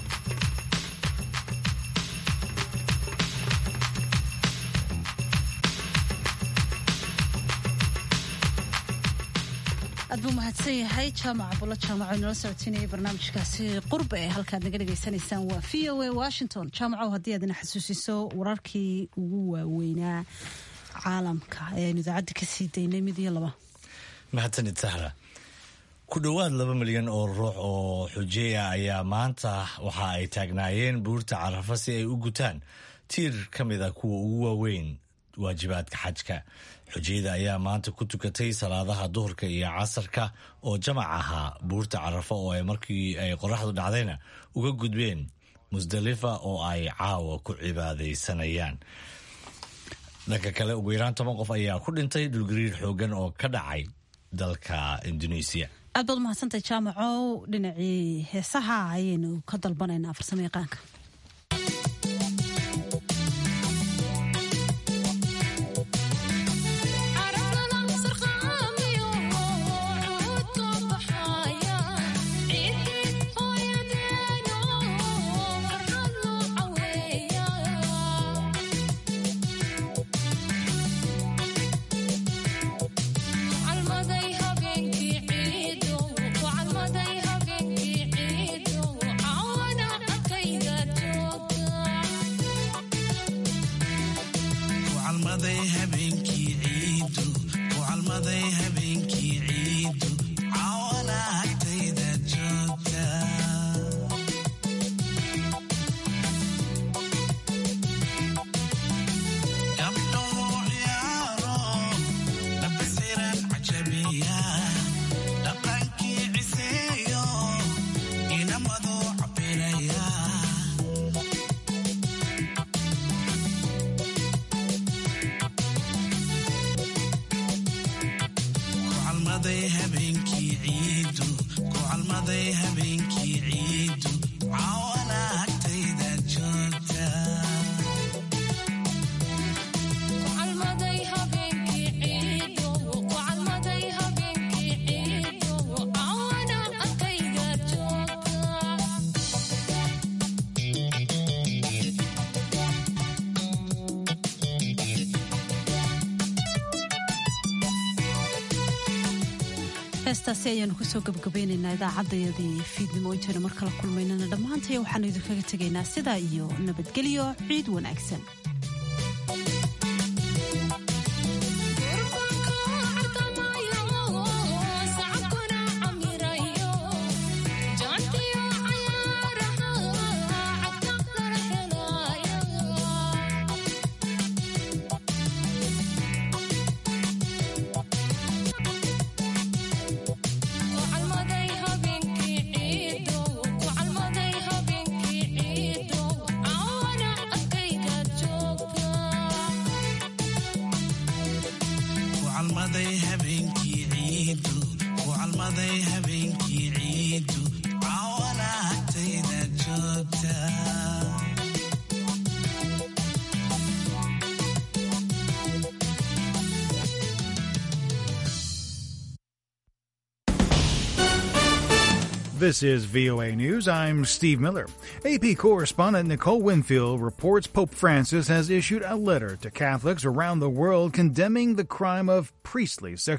aad buu mahadsan yahay jaamac bulo jaamaco inala socotiinaya barnaamijkaasi qurba ee halkaad naga dhagaysanaysaan waa v o a washington jaamacow haddii aad ina xasuusiso wararkii ugu waaweynaa caalamka ee aynu idaacadda ka sii daynay mid iyo laba mahadsanid sahra ku dhowaad laba milyan oo ruux oo xujeeya ayaa maanta waxa ay taagnaayeen buurta carafa si ay u gutaan tiir ka mid a kuwa ugu waaweyn waajibaadka xajka xujayada ayaa maanta ku tukatay salaadaha duhurka iyo casarka oo jamac ahaa buurta carafa oo ay markii ay qoraxdu dhacdayna uga gudbeen musdalifa oo ay caawa ku cibaadaysanayaan dhanka kale ugu yaraan toban qof ayaa ku dhintay dhulgariir xoogan oo ka dhacay dalka indonesia aad baad umahadsantay jaamacow dhinacii heesaha ayaynu ka dalbanaynaa farsamo yaqaanka heestaasi ayaanu kusoo gabagabaynaynaa idaacadayadii fiidnimo intaynu mar kala kulmaynana dhammaantaya waxaanu idinkaga tegaynaa sidaa iyo nabadgelyo ciid wanaagsan Thank you. calmaday habeenkii ciidu ku calmaday habeenkii ciidu cawana agtayda joogta This is VOA News. I'm Steve Miller. AP correspondent Nicole Winfield reports Pope Francis has issued a letter to Catholics around the world condemning the crime of priestly sexual